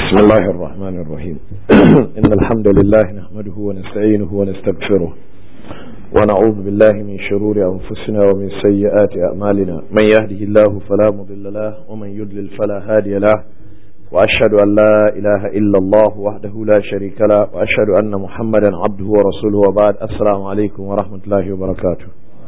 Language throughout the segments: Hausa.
بسم الله الرحمن الرحيم إن الحمد لله نحمده ونستعينه ونستغفره ونعوذ بالله من شرور أنفسنا ومن سيئات أعمالنا من يهده الله فلا مضل له ومن يضلل فلا هادي له وأشهد أن لا إله إلا الله وحده لا شريك له وأشهد أن محمدا عبده ورسوله وبعد السلام عليكم ورحمة الله وبركاته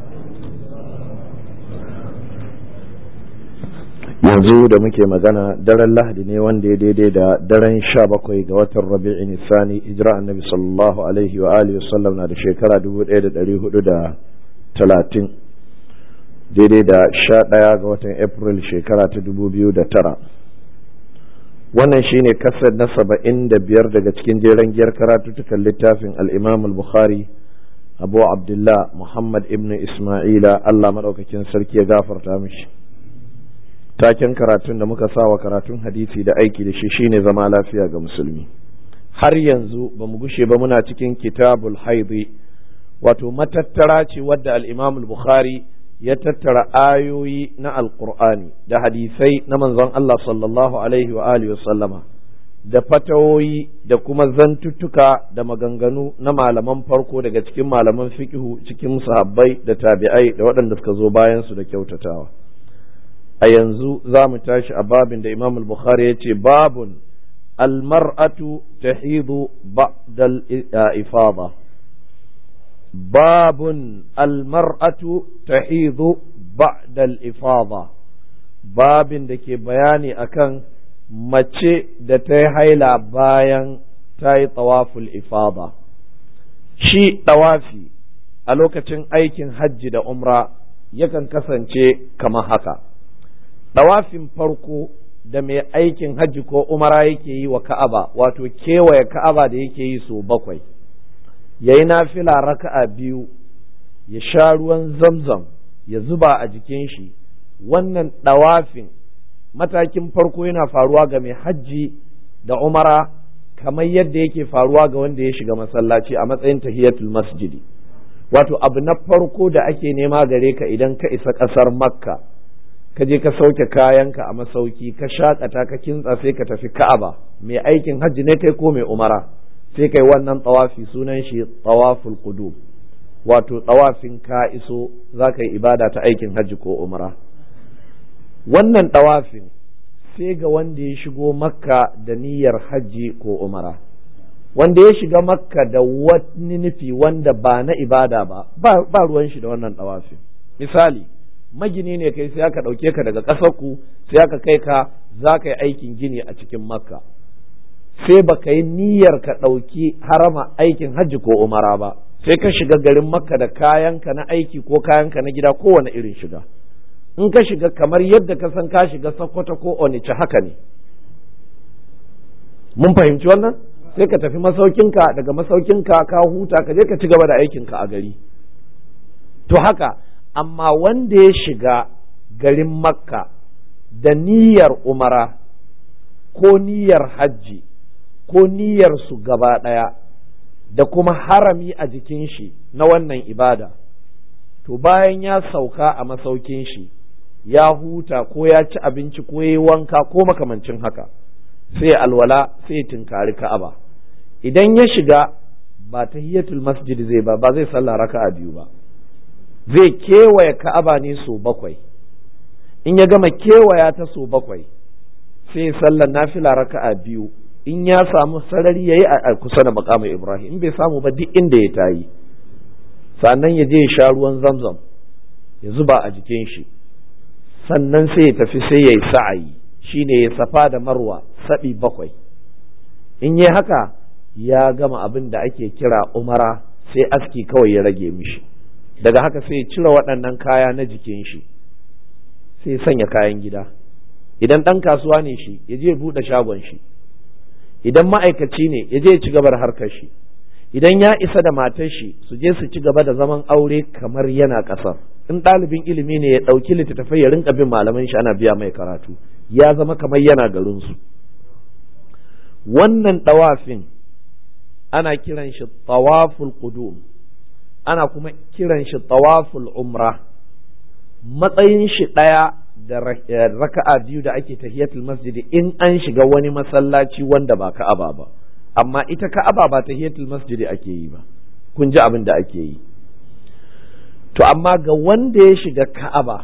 yanzu da muke magana daren lahadi ne wanda ya daidai da daren sha bakwai ga watan rabi'i nisani hijira annabi sallallahu alaihi wa alihi wasallam na da shekara dubu ɗaya da ɗari hudu da talatin daidai da sha ɗaya ga watan april shekara ta dubu biyu da tara wannan shine kasar na saba'in da biyar daga cikin jeren giyar karatutukan littafin al'imam al-bukhari abu abdullah muhammad ibn isma'ila allah maɗaukakin sarki ya gafarta mishi taken karatun da muka sa wa karatun hadisi da aiki da shi shine zama lafiya ga musulmi har yanzu ba mu gushe ba muna cikin kitabul haidi wato matattara ce wadda al-imam bukhari ya tattara ayoyi na alqur'ani da hadisai na manzon Allah sallallahu alaihi wa alihi sallama da fatawoyi da kuma zantuttuka da maganganu na malaman farko daga cikin malaman fiqhu cikin sahabbai da tabi'ai da waɗanda suka zo bayan su da kyautatawa a yanzu za mu tashi a babin da imam al-bukhari ya ce babun almar'atu tahidu ba'dal ifada babun almar'atu tahidu ba'dal ifada babin da ke bayani akan mace da ta yi haila bayan ta yi tawaful ifada shi tawafi a lokacin aikin hajji da umra yakan kasance kamar haka ɗawafin farko da mai aikin hajji ko umara yake yi wa ka'aba wato kewaye ka'aba da yake yi so bakwai ya yi nafila raka'a biyu ya sha ruwan zamzam ya zuba a jikin shi wannan ɗawafin matakin farko yana faruwa ga mai hajji da umara kamar yadda yake faruwa ga wanda ya shiga masallaci a matsayin tahiyatul masjidi wato abu na farko da ake nema gare ka idan ka isa ƙasar makka ka je ka sauke kayanka a masauki ka shakata ka kintsa sai ka tafi ka'aba mai aikin hajji ne kai ko mai umara sai kai wannan tawafi sunan shi tawaful qudum wato tawafin ka iso za ka yi ibada ta aikin hajji ko umara wannan tawafin sai ga wanda ya shigo makka da niyyar hajji ko umara wanda ya shiga makka da wani nufi wanda ba na ibada ba ba ruwan shi da wannan tawafin misali magini ne kai sai aka ɗauke ka daga ƙasarku sai aka kai ka za ka yi aikin gini a cikin makka sai ba ka yi niyyar ka ɗauki harama aikin hajji ko umara ba sai ka shiga garin makka da kayanka na aiki ko kayanka na gida kowane irin shiga in ka shiga kamar yadda ka san ka shiga sokoto ko onice haka ne mun fahimci wannan sai ka tafi masaukinka daga masaukinka ka huta ka je ka ci gaba da aikinka a gari to haka amma wanda ya shiga garin makka da niyyar umara ko niyyar hajji ko niyyar su gaba ɗaya da kuma harami a jikin shi na wannan ibada to bayan ya sauka a masaukin shi ya huta ko ya ci abinci ko ya yi wanka ko makamancin haka sai alwala sai tinkari ka'aba idan ya shiga ba tahiyatul masjid zai ba ba zai sallah raka'a biyu ba zai kewaye ka'aba ne so bakwai in ya gama kewaya ta so bakwai sai sallar nafila raka'a biyu in ya samu sarari yayi a kusa da makamin ibrahim in bai samu ba duk inda ya tayi sannan ya je ya sha ruwan zamzam ya zuba a jikin shi sannan sai ya tafi sai ya yi sa'ayi shine ya safa da marwa saɓi bakwai in yi haka ya gama abin da ake kira umara sai aski kawai ya rage mishi daga haka sai ya cire waɗannan kaya na jikin shi sai ya sanya kayan gida idan ɗan kasuwa ne shi ya je buɗe shagon shi idan ma'aikaci ne ya je ya ci gaba da harkar shi idan ya isa da matar shi su je su ci gaba da zaman aure kamar yana ƙasar in ɗalibin ilimi ne ya ɗauki littattafai ya rinka bin malaman shi ana biya mai karatu ya zama kamar yana garinsu wannan ɗawafin ana kiran shi tawaful qudum ana kuma kiran shi tawaful umra matsayin shi ɗaya da raka'a biyu da ake tahiyatul masjidi in an shiga wani masallaci wanda ba ka'aba ba amma ita ka'aba ba tahiyatul masjidi ake yi ba kun ji abin da ake yi to amma ga wanda ya shiga ka'aba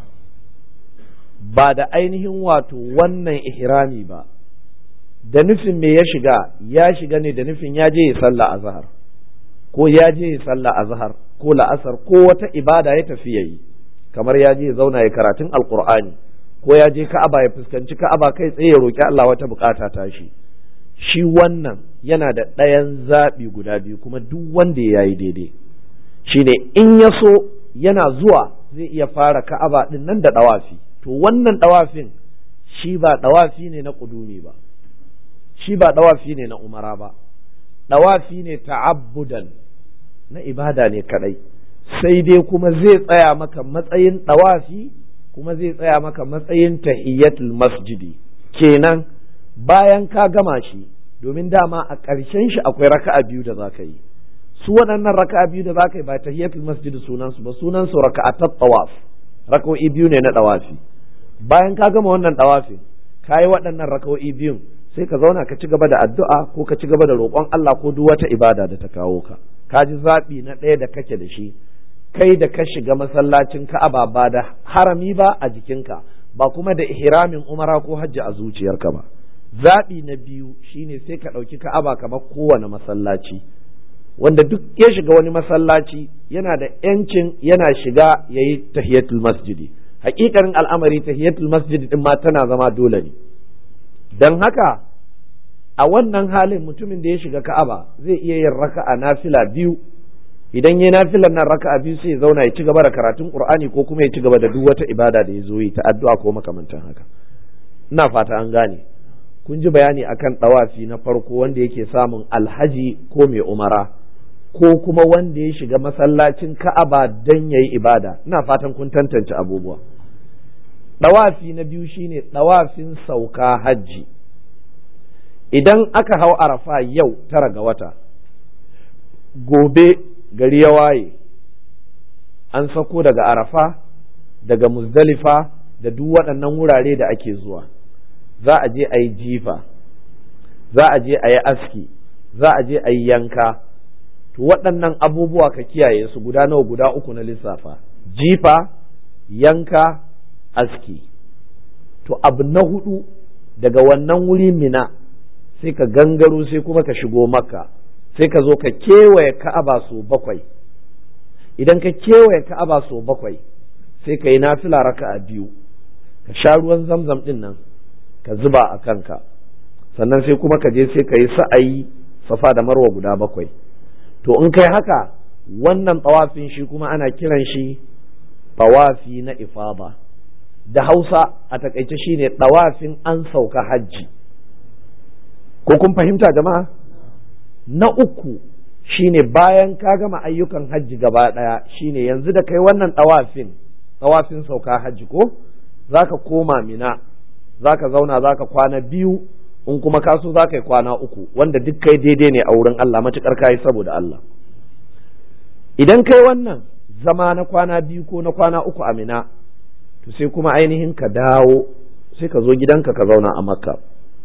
ba da ainihin wato wannan ihrami ba da nufin me ya shiga ya shiga ne da nufin ya je ya sallah azhar ko ya je ya sallah azhar ko la'asar ko wata ibada ya tafi yayi kamar ya je ya zauna ya karatun alqur'ani ko ya je ka'aba ya fuskanci ka'aba kai tsaye ya roki Allah wata bukata ta shi shi wannan yana da ɗayan zaɓi guda biyu kuma duk wanda ya yi daidai shine in ya so yana zuwa zai iya fara ka'aba ɗin nan da ɗawafi to wannan ɗawafin shi ba ɗawafi ne na ƙudumi ba shi ba ɗawafi ne na umara ba ɗawafi ne ta'abbudan na ibada ne kaɗai sai dai kuma zai tsaya maka matsayin ɗawafi kuma zai tsaya maka matsayin tahiyyatul masjidi kenan bayan ka gama shi domin dama a ƙarshen shi akwai raka'a biyu da za ka yi su waɗannan raka'a biyu da za ka yi ba tahiyatul masjid sunansu ba sunansu raka'atat tawaf raka'o'i biyu ne na ɗawafi bayan ka gama wannan ɗawafin ka yi waɗannan raka'o'i biyun sai ka zauna ka ci gaba da addu'a ko ka ci gaba da roƙon Allah ko duk wata ibada da ta kawo ka ka ji zaɓi na ɗaya da kake da shi kai da ka shiga masallacin Ka'aba ba da harami ba a jikinka ba kuma da ihramin umara ko hajji a zuciyarka ba zaɓi na biyu shine sai ka ɗauki ka'aba kamar kowane masallaci wanda duk ya shiga wani masallaci yana da ‘yancin yana shiga ya yi tahiyatul masjidi hakikarin al'amari tahiyatul masjidi din ma tana zama dole ne don haka a wannan halin mutumin da ya shiga ka'aba zai iya yin raka'a nafila biyu idan ya nafilan nan raka'a biyu sai ya zauna ya ci gaba da karatun qur'ani ko kuma ya ci gaba da duk wata ibada da ya zo yi ta addu'a ko makamantan haka ina fata an gane kun ji bayani akan ɗawafi na farko wanda yake samun alhaji ko mai umara ko kuma wanda ya shiga masallacin ka'aba don ya yi ibada ina fatan kun tantance abubuwa ɗawafi na biyu shine ɗawafin sauka hajji idan aka hau arafa yau tara ga wata gobe gari ya waye an sako daga arafa daga muzdalifa da duk waɗannan wurare da ake zuwa za a je a yi jifa za a je a yi aski za a je a yi yanka to waɗannan abubuwa ka kiyaye su guda nawa guda uku na lissafa jifa yanka aski to abu na hudu daga wannan wuri mina sai ka gangaro sai kuma ka shigo makka sai ka zo ka kewaye ka'aba so bakwai idan ka kewaye ka'aba so bakwai sai ka yi nafila raka'a biyu ka sha ruwan zamzam din nan ka zuba a kanka sannan sai kuma ka je sai ka yi sa'ayi safa da marwa guda bakwai to in kai haka wannan tawafin shi kuma ana kiran shi tawafi na ifada da hausa a takaice shine tawafin an sauka hajji ko kun fahimta jama'a na uku shine bayan ka gama ayyukan hajji gaba ɗaya shine yanzu da kai wannan tawafin tawafin sauka hajji ko zaka koma mina zaka zauna zaka kwana biyu in kuma ka so zaka yi kwana uku wanda duk kai daidai ne a wurin Allah matukar kai saboda Allah idan kai wannan zama na kwana biyu ko na kwana uku a mina to sai kuma ainihin ka dawo sai ka zo gidanka ka zauna a makka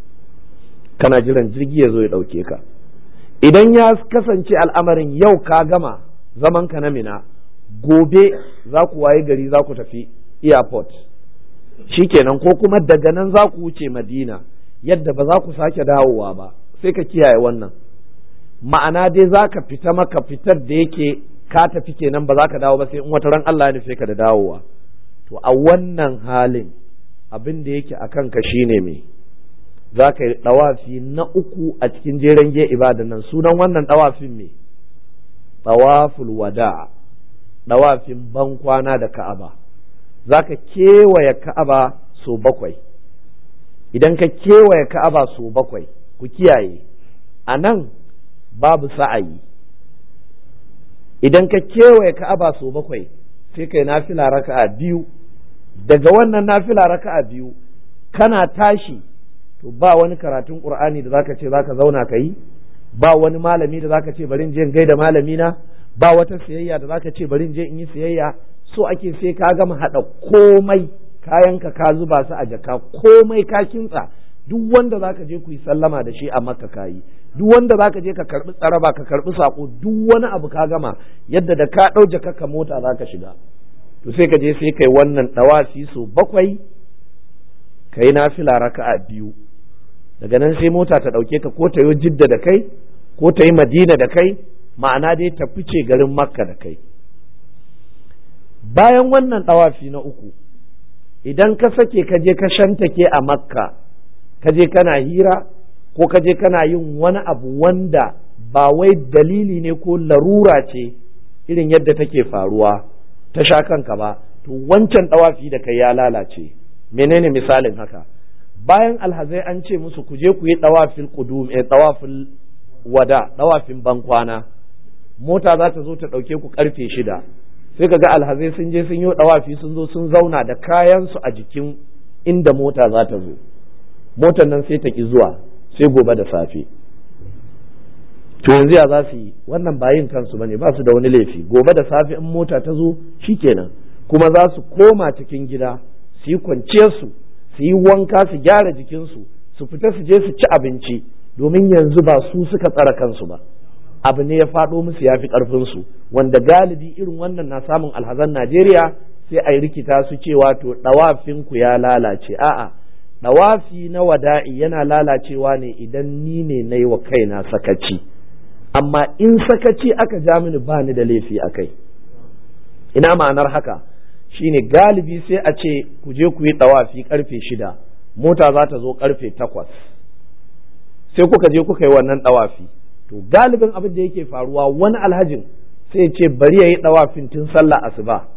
kana jiran jirgi ya zo ya ɗauke ka idan ya kasance al'amarin yau ka gama zaman ka na mina gobe za ku waye gari za ku tafi airport shikenan ko kuma daga nan za ku wuce madina yadda ba za ku sake dawowa ba sai ka kiyaye wannan ma'ana dai za ka fita maka fitar da yake ka tafi kenan ba za ka dawo ba sai in wata ran Allah ya nufe ka da dawowa to a wannan halin abin da yake a kanka shine me za ka yi ɗawafi na uku a cikin jeren ge ibadan nan sunan wannan ɗawafin me ɗawaful wada ɗawafin ban kwana da ka'aba za ka kewaye ka'aba so bakwai idan ka kewaye ka'aba so bakwai ku kiyaye a nan babu sa'ayi idan ka kewaye ka'aba so bakwai sai kai nafila raka'a biyu daga wannan nafila raka'a biyu kana tashi to ba wani karatun qur'ani da zaka ce zaka zauna ka yi ba wani malami da zaka ce bari in je in gaida malami na ba wata siyayya da zaka ce bari in je in yi siyayya so ake sai ka gama hada komai kayanka ka zuba su a jaka komai ka kintsa duk wanda zaka je ku yi sallama da shi a makka kayi duk wanda zaka je ka karbi tsaraba ka karbi sako duk wani abu ka gama yadda da ka ɗau jaka ka mota zaka shiga to sai ka je sai kai wannan dawafi so bakwai kai nafila raka'a biyu daga nan sai mota ta ɗauke ka ko ta yi jidda da kai ko ta yi madina da kai ma'ana dai ta fice garin makka da kai bayan wannan ɗawafi na uku idan ka sake ka je ka shantake a makka ka je kana hira ko ka je kana yin wani abu wanda ba wai dalili ne ko larura ce irin yadda take faruwa ta sha kanka ba to wancan ɗawafi da kai ya lalace menene misalin haka bayan alhazai an ce musu ku je ku yi ɗawafin ƙudum eh ɗawafin wada ɗawafin bankwana mota za ta zo ta ɗauke ku ƙarfe shida sai ka ga alhazai sun je sun yi ɗawafi sun zo sun zauna da kayansu a jikin inda mota za ta zo motar nan sai ta ki zuwa sai gobe da safe to yanzu ya za su yi wannan bayin kansu bane ba su da wani laifi gobe da safe in mota ta zo shikenan kuma za su koma cikin gida su yi kwanciyar su su yi wanka su gyara jikinsu su fita su je su ci abinci domin yanzu ba su suka tsara kansu ba abu ne ya faɗo musu ya fi ƙarfinsu wanda galibi irin wannan na samun alhazan Najeriya sai a yi rikita su cewa to ɗawafinku ya lalace a'a ɗawafi na wada'i yana lalacewa ne idan ni ne na yi wa kaina sakaci amma in sakaci aka ja mini ba ni da laifi a kai ina ma'anar haka shine galibi sai a ce ku je ku yi ɗawafi ƙarfe shida mota za ta zo ƙarfe takwas sai kuka je kuka yi wannan ɗawafi to galibin abin da yake faruwa wani alhajin sai ya ce bari ya yi ɗawafin tun sallah asuba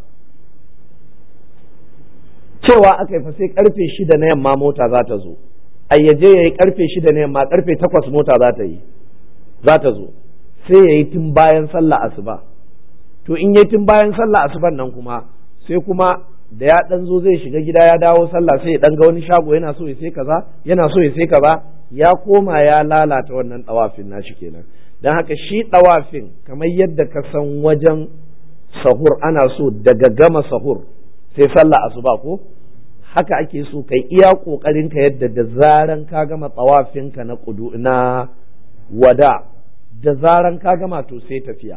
cewa aka yi fa sai karfe shida na yamma mota za ta zo ayyaje ya yi karfe shida na yamma karfe takwas mota za ta yi za ta zo sai ya yi tun bayan sallah asuba to in yi tun bayan sallah asuban nan kuma sai kuma da ya dan zo zai shiga gida ya dawo sallah sai ya dan ga wani shago yana so ya sai kaza yana so ya sai kaza ya koma ya lalata wannan dawafin nashi kenan dan haka shi dawafin kamar yadda ka san wajen sahur ana so daga gama sahur sai sallah asuba ko haka ake so kai iya kokarin ka yadda da zaran ka gama tawafin ka na kudu na wada da zaran ka gama to sai tafiya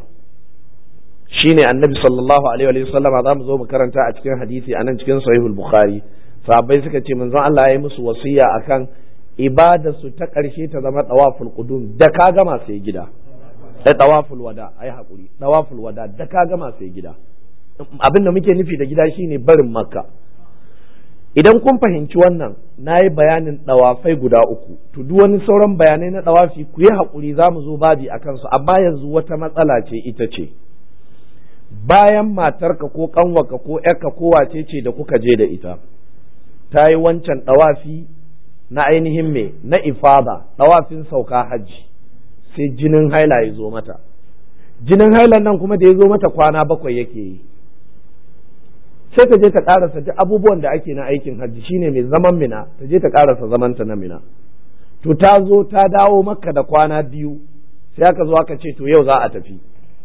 shine annabi sallallahu alaihi wa sallama za mu zo mu karanta a cikin hadisi a nan cikin sahihul bukhari sahabbai suka ce manzon Allah ya yi musu wasiya akan ibada su ta ƙarshe ta zama tawaful qudum da ka gama sai gida ai tawaful wada ai hakuri tawaful wada da ka gama sai gida abin da muke nufi da gida shine barin makka idan kun fahimci wannan na yi bayanin ɗawafai guda uku to duk wani sauran bayanai na ɗawafi ku yi haƙuri za mu zo babi a kansu amma yanzu wata matsala ce ita ce bayan matarka ko ƙanwarka ko ‘yarka ko wace ce da kuka je da ita ta yi wancan ɗawafi na ainihin me na ifada ɗawafin sauka hajji sai jinin haila ya zo mata jinin hailan nan kuma da ya zo mata kwana bakwai yake yi sai ta je ta karasa duk abubuwan da ake na aikin hajji shine mai zaman mina ta je ta karasa zamanta na mina to ta zo ta dawo maka da kwana biyu sai aka zo aka ce to yau za a tafi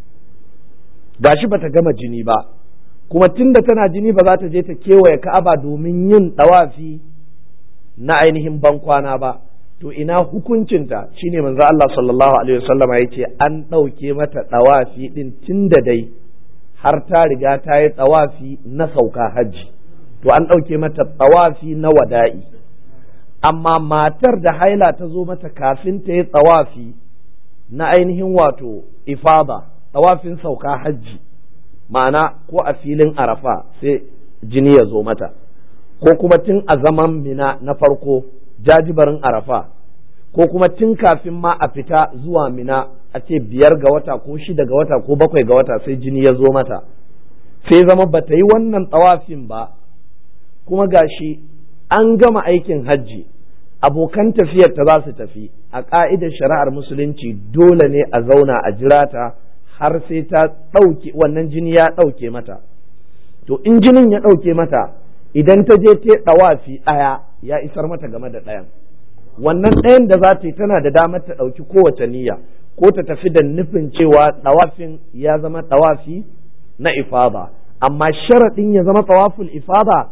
gashi bata gama jini ba kuma tunda tana jini ba za ta je ta kewaye ka'aba domin yin dawafi na ainihin bankwana ba to ina hukuncinta shine manzo Allah sallallahu alaihi wasallama yace an ɗauke mata dawafi din tunda dai har ta riga ta yi tsawafi na sauka hajji to an ɗauke mata tsawafi na wada'i amma matar da haila ta zo mata kafin ta yi tsawafi na ainihin wato ifada tsawafin sauka hajji ma'ana ko a filin arafa sai jini ya zo mata ko kuma tun a zaman mina na farko jajibarin arafa ko kuma tun kafin ma a fita zuwa mina a ce biyar ga wata ko shida ga wata ko bakwai ga wata sai jini ya zo mata sai zama ba ta yi wannan tsawafin ba kuma gashi an gama aikin hajji abokan tafiyar ta za su tafi a ƙa'idar shari'ar musulunci dole ne a zauna a jira ta har sai ta ɗauke wannan jini ya ɗauke mata to in jinin ya ɗauke mata idan ta je ta ɗawafi ɗaya ya isar mata game da ɗayan wannan ɗayan da za ta yi tana da damar ta ɗauki kowace niyya ko ta tafi da nufin cewa ɗawafin ya zama ɗawafi na ifada amma sharaɗin ya zama tawaful ifada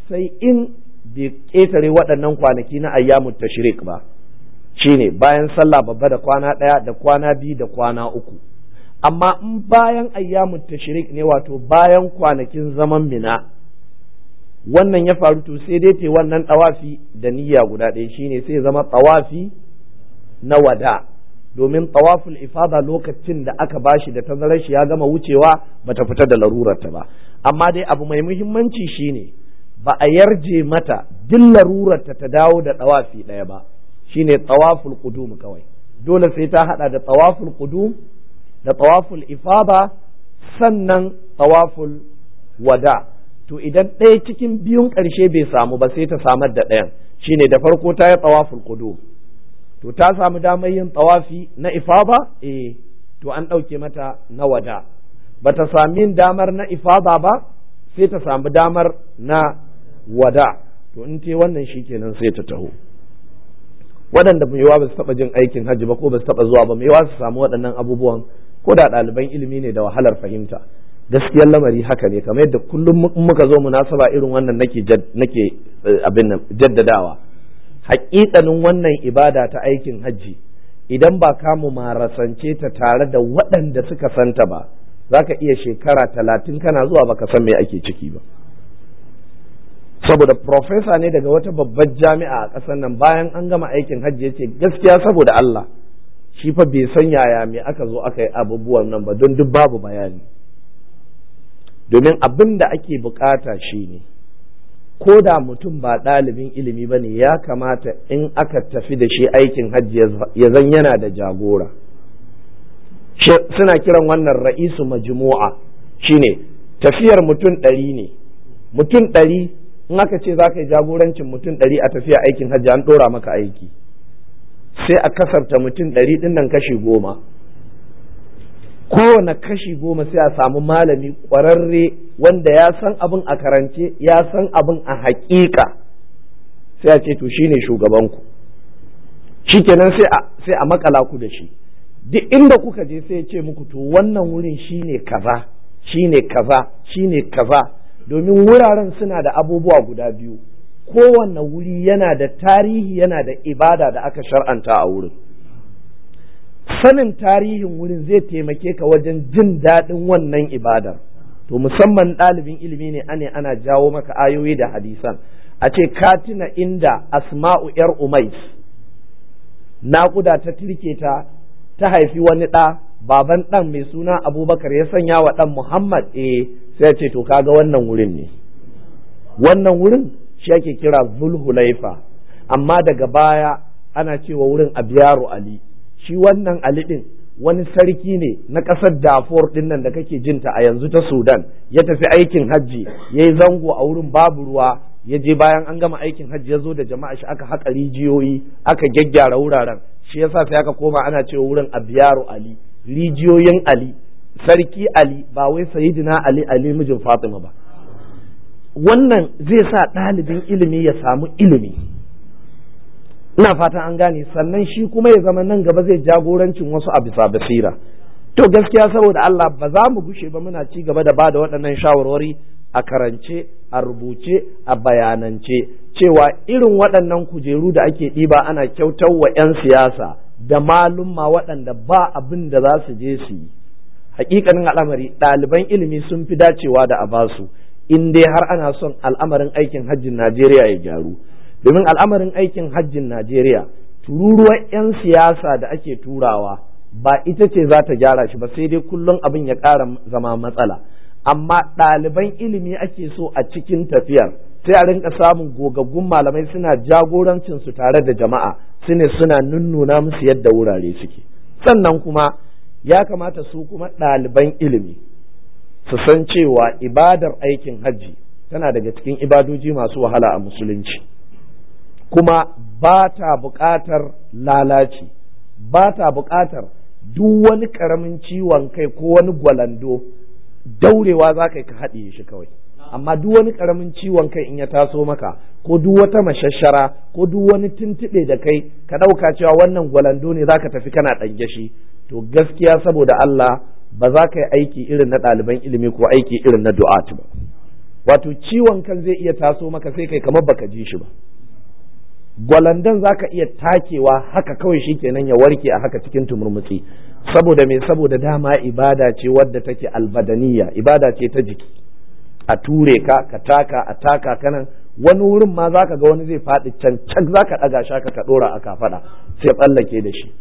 sai in bai ƙetare waɗannan kwanaki na ayyamu tashrik ba shine bayan sallah babba da kwana ɗaya da kwana biyu da kwana uku amma in bayan ayyamu tashrik ne wato bayan kwanakin zaman mina wannan ya faru to sai dai te wannan tawafi da niyya guda ɗaya shine sai zama tawafi na wada domin tawaful ifada lokacin da aka bashi da tazarar shi ya gama wucewa bata fita da larurarta ba amma dai abu mai muhimmanci shine ba a yarje mata duk larurarta ta dawo da tawafi ɗaya ba shine tawaful qudum kawai dole sai ta hada da tawaful qudum da tawaful ifada sannan tawaful wada to idan ɗaya cikin biyun ƙarshe bai samu ba sai ta samar da ɗayan shine da farko ta yi tawaful qudum to ta samu damar yin tawafi na ifada eh to an ɗauke mata na wada ba ta sami damar na ifada ba sai ta samu damar na wada to in te wannan shikenan sai ta taho waɗanda mai yawa ba su taɓa jin aikin hajji ba ko ba su taɓa zuwa ba mai yawa su samu waɗannan abubuwan ko da ɗaliban ilimi ne da wahalar fahimta gaskiyar lamari haka ne kamar yadda kullum muka zo munasaba irin wannan nake nake abin nan jaddadawa haƙiƙanin wannan ibada ta aikin hajji idan ba ka mu marasance ta tare da waɗanda suka santa ba za ka iya shekara talatin kana zuwa baka san me ake ciki ba saboda profesa ne daga wata babbar jami'a a ƙasar nan bayan an gama aikin hajji ya ce gaskiya saboda Allah shi fa bai san yaya me aka zo aka yi abubuwan nan ba don duk babu bayani domin abin da ake bukata shi ne ko da mutum ba ɗalibin ilimi ba ne ya kamata in aka tafi da shi aikin hajji ya zan yana da jagora suna kiran wannan ra'isu majmu'a shine tafiyar mutum ɗari ne mutum ɗari in aka ce za ka yi jagorancin mutum ɗari a tafiya aikin hajji an ɗora maka aiki sai a kasarta mutum ɗari ɗin nan kashi goma kowane kashi goma sai a samu malami ƙwararre wanda ya san abin a karance ya san abin a haƙiƙa sai a ce to shine shugabanku shikenan sai a makala ku da shi duk inda kuka je sai ya ce muku to wannan wurin shine kaza shine kaza shine kaza domin wuraren suna da abubuwa guda biyu kowanne wuri yana da tarihi yana da ibada da aka shar'anta a wurin sanin tarihin wurin zai taimake ka wajen jin daɗin wannan ibadar to musamman ɗalibin ilimi ne ane ana jawo maka ayoyi da hadisan a ce ka tuna inda asma'u yar umais naƙuda ta tirke ta ta haifi wani ɗa baban ɗan mai suna abubakar ya sanya wa ɗan muhammad eh sai ce to kaga wannan wurin ne wannan wurin shi ake kira zulhulaifa amma daga baya ana cewa wurin abiyaru ali shi wannan ali din wani sarki ne na ƙasar dafor din nan da kake jinta a yanzu ta sudan ya tafi aikin hajji ya yi zango a wurin babu ruwa ya je bayan an gama aikin hajji ya zo da jama'a shi aka haƙa rijiyoyi aka gyaggyara wuraren shi yasa sai aka koma ana cewa wurin abiyaru ali rijiyoyin ali sarki ali ba wai sayidina ali ali mijin fatima ba wannan zai sa ɗalibin ilimi ya samu ilimi ina fatan an gane sannan shi kuma ya zama nan gaba zai jagorancin wasu a bisa basira to gaskiya saboda Allah ba za mu gushe ba muna ci gaba da ba da waɗannan shawarwari a karance a rubuce a bayanance cewa irin waɗannan kujeru da ake ɗiba ana kyautar wa 'yan siyasa da malumma waɗanda ba abin da za su je su yi hakikanin al'amari ɗaliban ilimi sun fi dacewa da a basu in dai har ana son al'amarin aikin hajjin Najeriya ya gyaru domin al'amarin aikin hajjin Najeriya tururuwar 'yan siyasa da ake turawa ba ita ce za ta gyara shi ba sai dai kullum abin ya ƙara zama matsala amma ɗaliban ilimi ake so a cikin tafiyar sai a rinka samun gogaggun malamai suna jagorancin su tare da jama'a su ne suna nunnuna musu yadda wurare suke sannan kuma ya kamata su kuma ɗaliban ilimi su san cewa ibadar aikin hajji tana daga cikin ibadoji masu wahala a musulunci kuma ba ta buƙatar lalaci ba ta buƙatar duk wani ƙaramin ciwon kai ko wani gwalando daurewa za ka yi ka haɗiye shi kawai amma duk wani ƙaramin ciwon kai in ya taso maka ko duk wata mashashara ko duk wani tuntuɓe da kai ka ɗauka cewa wannan gwalando ne za ka tafi kana ɗange shi to gaskiya saboda Allah ba za ka yi aiki irin na ɗaliban ilimi ko aiki irin na du'at ba wato ciwon kan zai iya taso maka sai kai kamar baka ji shi ba gwalandan za ka iya takewa haka kawai shi kenan ya warke a haka cikin tumurmutsi saboda me saboda dama ibada ce wadda take albadaniya ibada ce ta jiki a ture ka ka taka a taka kanan wani wurin ma za ka ga wani zai faɗi can can za ka ɗaga shaka ka ɗora a kafaɗa sai tsallake da shi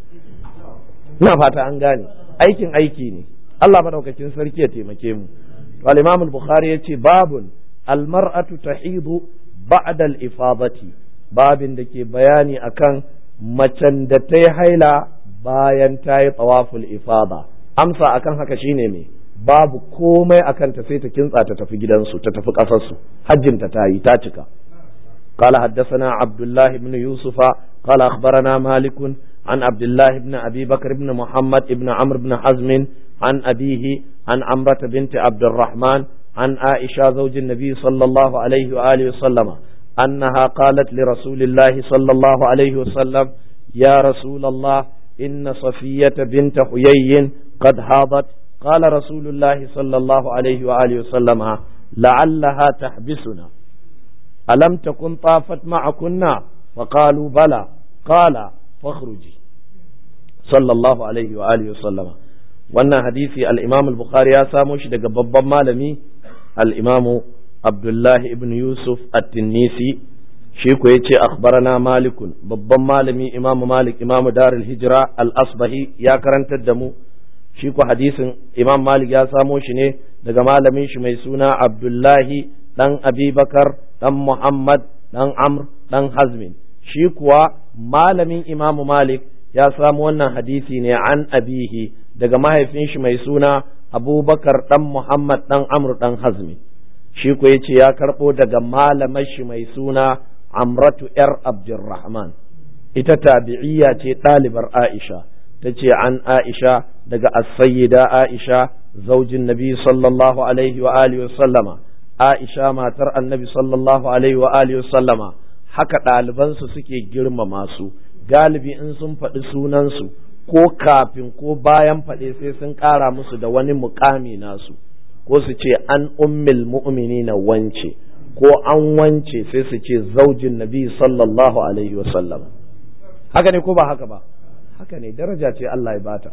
ina fata an gane aikin aiki ne Allah madaukakin sarki ya taimake mu al-Imam al-Bukhari yace babun al-mar'atu tahidu ba'da al-ifadati babin da ke bayani akan macen da ta yi haila bayan ta yi tawaful ifada amsa akan haka shine me babu komai akan ta sai ta kintsa ta tafi gidansu ta tafi ƙasarsu hajjinta ta yi ta cika قال حدثنا عبد الله بن يوسف قال أخبرنا مالك عن عبد الله بن أبي بكر بن محمد بن عمرو بن حزم عن أبيه عن عمرة بنت عبد الرحمن عن عائشة زوج النبي صلى الله عليه وآله وسلم أنها قالت لرسول الله صلى الله عليه وسلم يا رسول الله إن صفية بنت حيي قد هاضت قال رسول الله صلى الله عليه وآله وسلم لعلها تحبسنا ألم تكن طافت معكنا فقالوا بلى قال فاخرجي صلى الله عليه وآله وسلم wannan hadisi al-Imam al-Bukhari ya samo shi daga babban malami al-Imam Abdullah ibn Yusuf at-Tinnisi shi ko yace akhbarana Malikun babban malami Imam Malik Imam Darul Hijra al-Asbahi ya karantar da mu shi ko hadisin Imam Malik ya samo shi ne daga malamin shi mai suna Abdullahi dan Abibakar dan Muhammad dan Amr dan Hazmin shi kuwa malamin Imam Malik ya samu wannan hadisi ne an abihi daga mahaifin shi mai suna abubakar dan muhammad dan amr dan hazmi shi ko yace ya karbo daga malamar shi mai suna amratu yar abdurrahman ita tabi'iyya ce ɗalibar aisha ta ce an aisha daga as-sayyida aisha zaujin nabi sallallahu alaihi wa alihi wa sallama aisha matar annabi sallallahu alaihi wa alihi wa sallama haka ɗalibansu suke girmama su galibi in sun faɗi sunansu ko kafin ko bayan faɗe sai sun ƙara musu da wani mukami nasu ko su ce an ummil mu'mini na wance ko an wance sai su ce zaujin nabi sallallahu alaihi wasallam haka ne ko ba haka ba haka ne daraja ce Allah ya bata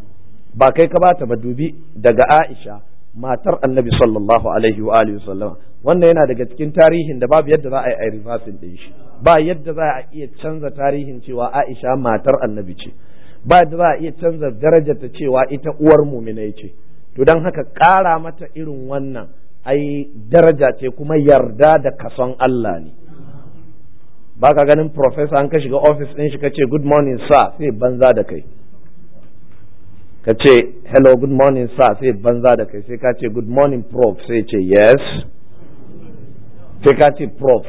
ba kai ka bata ba dubi daga Aisha matar annabi sallallahu alaihi wa alihi wasallama wannan yana daga cikin tarihin da babu yadda za a yi a reversing din shi ba yadda za a iya canza tarihin cewa Aisha matar annabi ce ba yadda za a iya canza darajar ta cewa ita uwar muminai ce to don haka ƙara mata irin wannan ai daraja ce kuma yarda da kason Allah ne ba ka ganin professor an ka shiga office ɗin shi ka ce good morning sir sai banza da kai ka ce hello good morning sir sai banza da kai sai ka ce good morning prof sai ce yes sai ka ce prof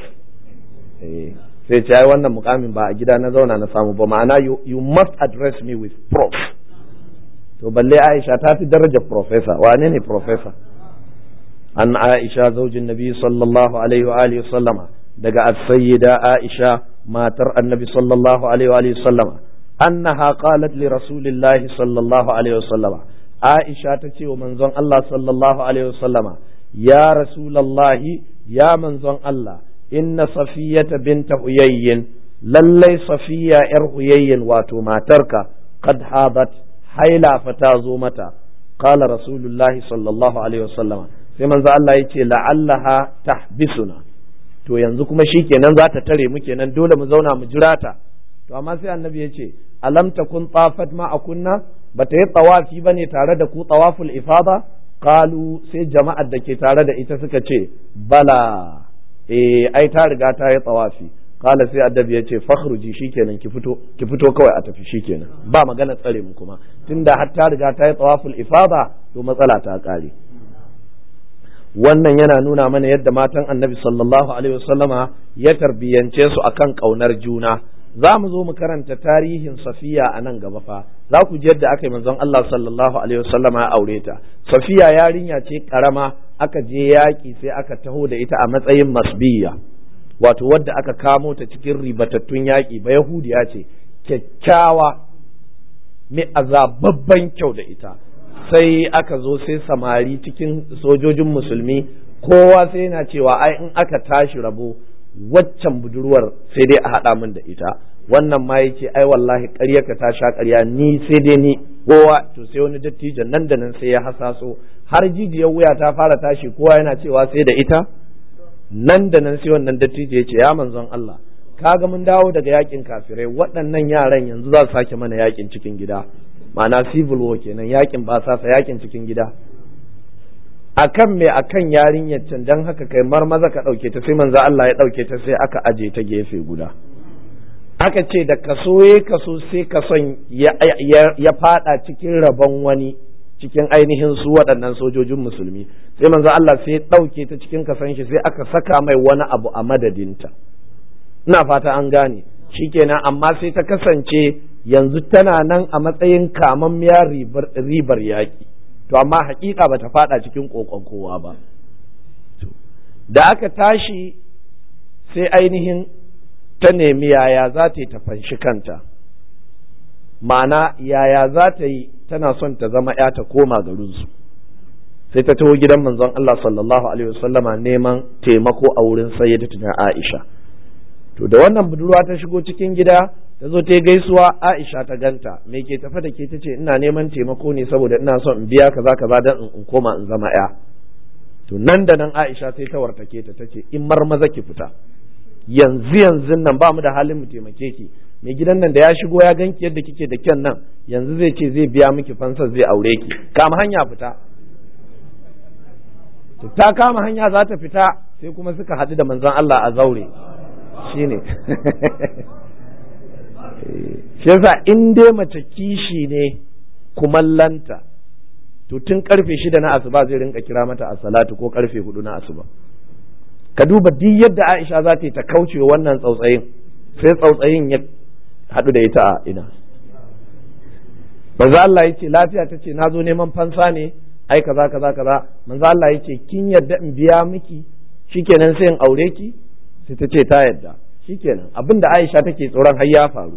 sai ce ai wannan mukamin ba a gida na zauna na samu ba ma'ana you must address me with prof to balle aisha ta fi darajar professor wane ne professor an aisha zaujin nabi sallallahu alaihi wa alihi sallama daga as-sayyida aisha matar annabi sallallahu alaihi wa alihi sallama annaha qalat li rasulillahi sallallahu alaihi wa sallama aisha ta ce wa manzon Allah sallallahu alaihi wa sallama ya rasulallahi ya manzon Allah inna safiyata binta huyayyin lallai safiya yar huyayyin wato matarka qad hadat haila fa ta zo mata qala rasulullahi sallallahu alaihi wasallama sai manzo Allah yace la'allaha tahbisuna to yanzu kuma shikenan za ta tare mu kenan dole mu zauna mu jira ta to amma sai annabi yace alam takun tafat ma akunna bata yi tawafi bane tare da ku tawaful ifada qalu sai jama'ar da ke tare da ita suka ce bala eh ai ta riga ta yi tawafi kala sai addabi ya ce fakhruji shikenan ki fito ki fito kawai a tafi shikenan ba magana tsare mu kuma tunda har ta riga ta yi tawaful ifada to matsala ta kare wannan yana nuna mana yadda matan annabi sallallahu alaihi wasallama ya tarbiyance su akan kaunar juna za mu zo mu karanta tarihin safiya a nan gaba fa za ku ji yadda aka yi manzon Allah sallallahu alaihi wasallama ya aure ta safiya yarinya ce karama aka je yaƙi sai aka taho da ita a matsayin masbiya wato wadda aka kamo ta cikin ribatattun yaƙi ba yahudiya ce kyakkyawa mai azababban kyau da ita sai aka zo sai samari cikin sojojin musulmi kowa sai yana cewa ai in aka tashi rabo waccan budurwar sai dai a haɗa min da ita wannan ma yake ai wallahi ƙarya ka ta sha ƙarya ni sai dai ni kowa to sai wani dattijan nan da nan sai ya hasaso har jijiyar wuya ta fara tashi kowa yana cewa sai da ita nan da nan sai wannan dattijo ya ce ya manzon Allah kaga mun dawo daga yakin kafirai waɗannan yaran yanzu za su sake mana yakin cikin gida ma'ana civil war kenan yakin ba sasa yakin cikin gida akan me akan yarinyar can dan haka kai marmaza ka ɗauke ta sai manzo Allah ya ɗauke ta sai aka aje ta gefe guda aka ce da kaso ya kaso sai kason ya fada cikin rabon wani cikin ainihin su waɗannan sojojin musulmi sai manzo Allah sai ya ɗauke ta cikin kasan shi sai aka saka mai wani abu a madadinta ina fata an gane shikenan amma sai ta kasance yanzu tana nan a matsayin kamammiya ribar yaƙi to amma hakika bata fada cikin kokon kowa ba da aka tashi sai ainihin ta nemi yaya za ta yi ta fanshi kanta ma'ana yaya za ta yi tana son ta zama ya ta koma garinsu sai ta taho gidan manzon Allah sallallahu alaihi wasallama neman taimako a wurin sayyidatuna Aisha to da wannan budurwa ta shigo cikin gida ta zo ta gaisuwa Aisha ta ganta me ke tafa da ke ta ce ina neman taimako ne saboda ina son in biya kaza kaza dan in koma in zama ya to nan da nan Aisha sai ta wartake ta tace in marmaza ki fita yanzu yanzu nan ba mu da halin mu taimake ki mai gidan nan da ya shigo ya ganki yadda kike da kyan nan yanzu zai ce zai biya miki fansar zai aure ki kama hanya fita to ta kama hanya za ta fita sai kuma suka haɗu da manzon Allah a zaure shine shi yasa in dai mace kishi ne kumallanta to tun karfe shida na asuba zai rinka kira mata a salatu ko karfe hudu na asuba ka duba duk yadda Aisha za ta yi ta kauce wannan tsautsayin sai tsautsayin ya haɗu da ita a ina manzo Allah ya ce lafiya ta ce na zo neman fansa ne ai kaza kaza kaza manzo Allah ya ce kin yadda in biya miki shikenan sai in aure ki sai ta ce ta yadda shikenan abinda Aisha take tsoron har ya faru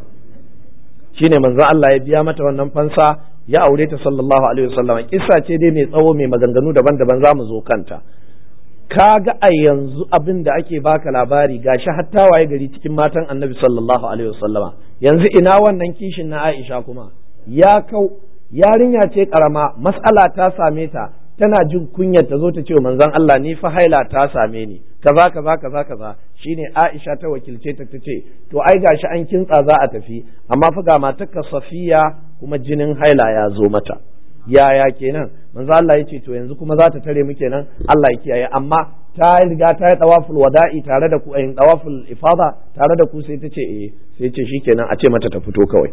shine manzo Allah ya biya mata wannan fansa ya aure ta sallallahu alaihi wasallam kissa ce dai mai tsawo mai maganganu daban-daban za mu zo kanta kaga a yanzu abin da ake baka labari gashi hatta waye gari cikin matan annabi sallallahu alaihi wasallama yanzu ina wannan kishin na Aisha kuma ya kau yarinya ce karama mas'ala ta same ta tana jin kunyar ta zo ta ce manzon Allah ni fa haila ta same ni kaza kaza kaza kaza shine Aisha ta wakilce ta tace to ai gashi an kintsa za a tafi amma fa ga matarka Safiya kuma jinin haila ya zo mata yaya kenan manzo Allah ya ce to yanzu kuma za ta tare mu kenan Allah ya kiyaye amma ta riga ta yi tawaful wada'i tare da ku ayin tawaful ifada tare da ku sai ta ce eh sai ce shikenan a ce mata ta fito kawai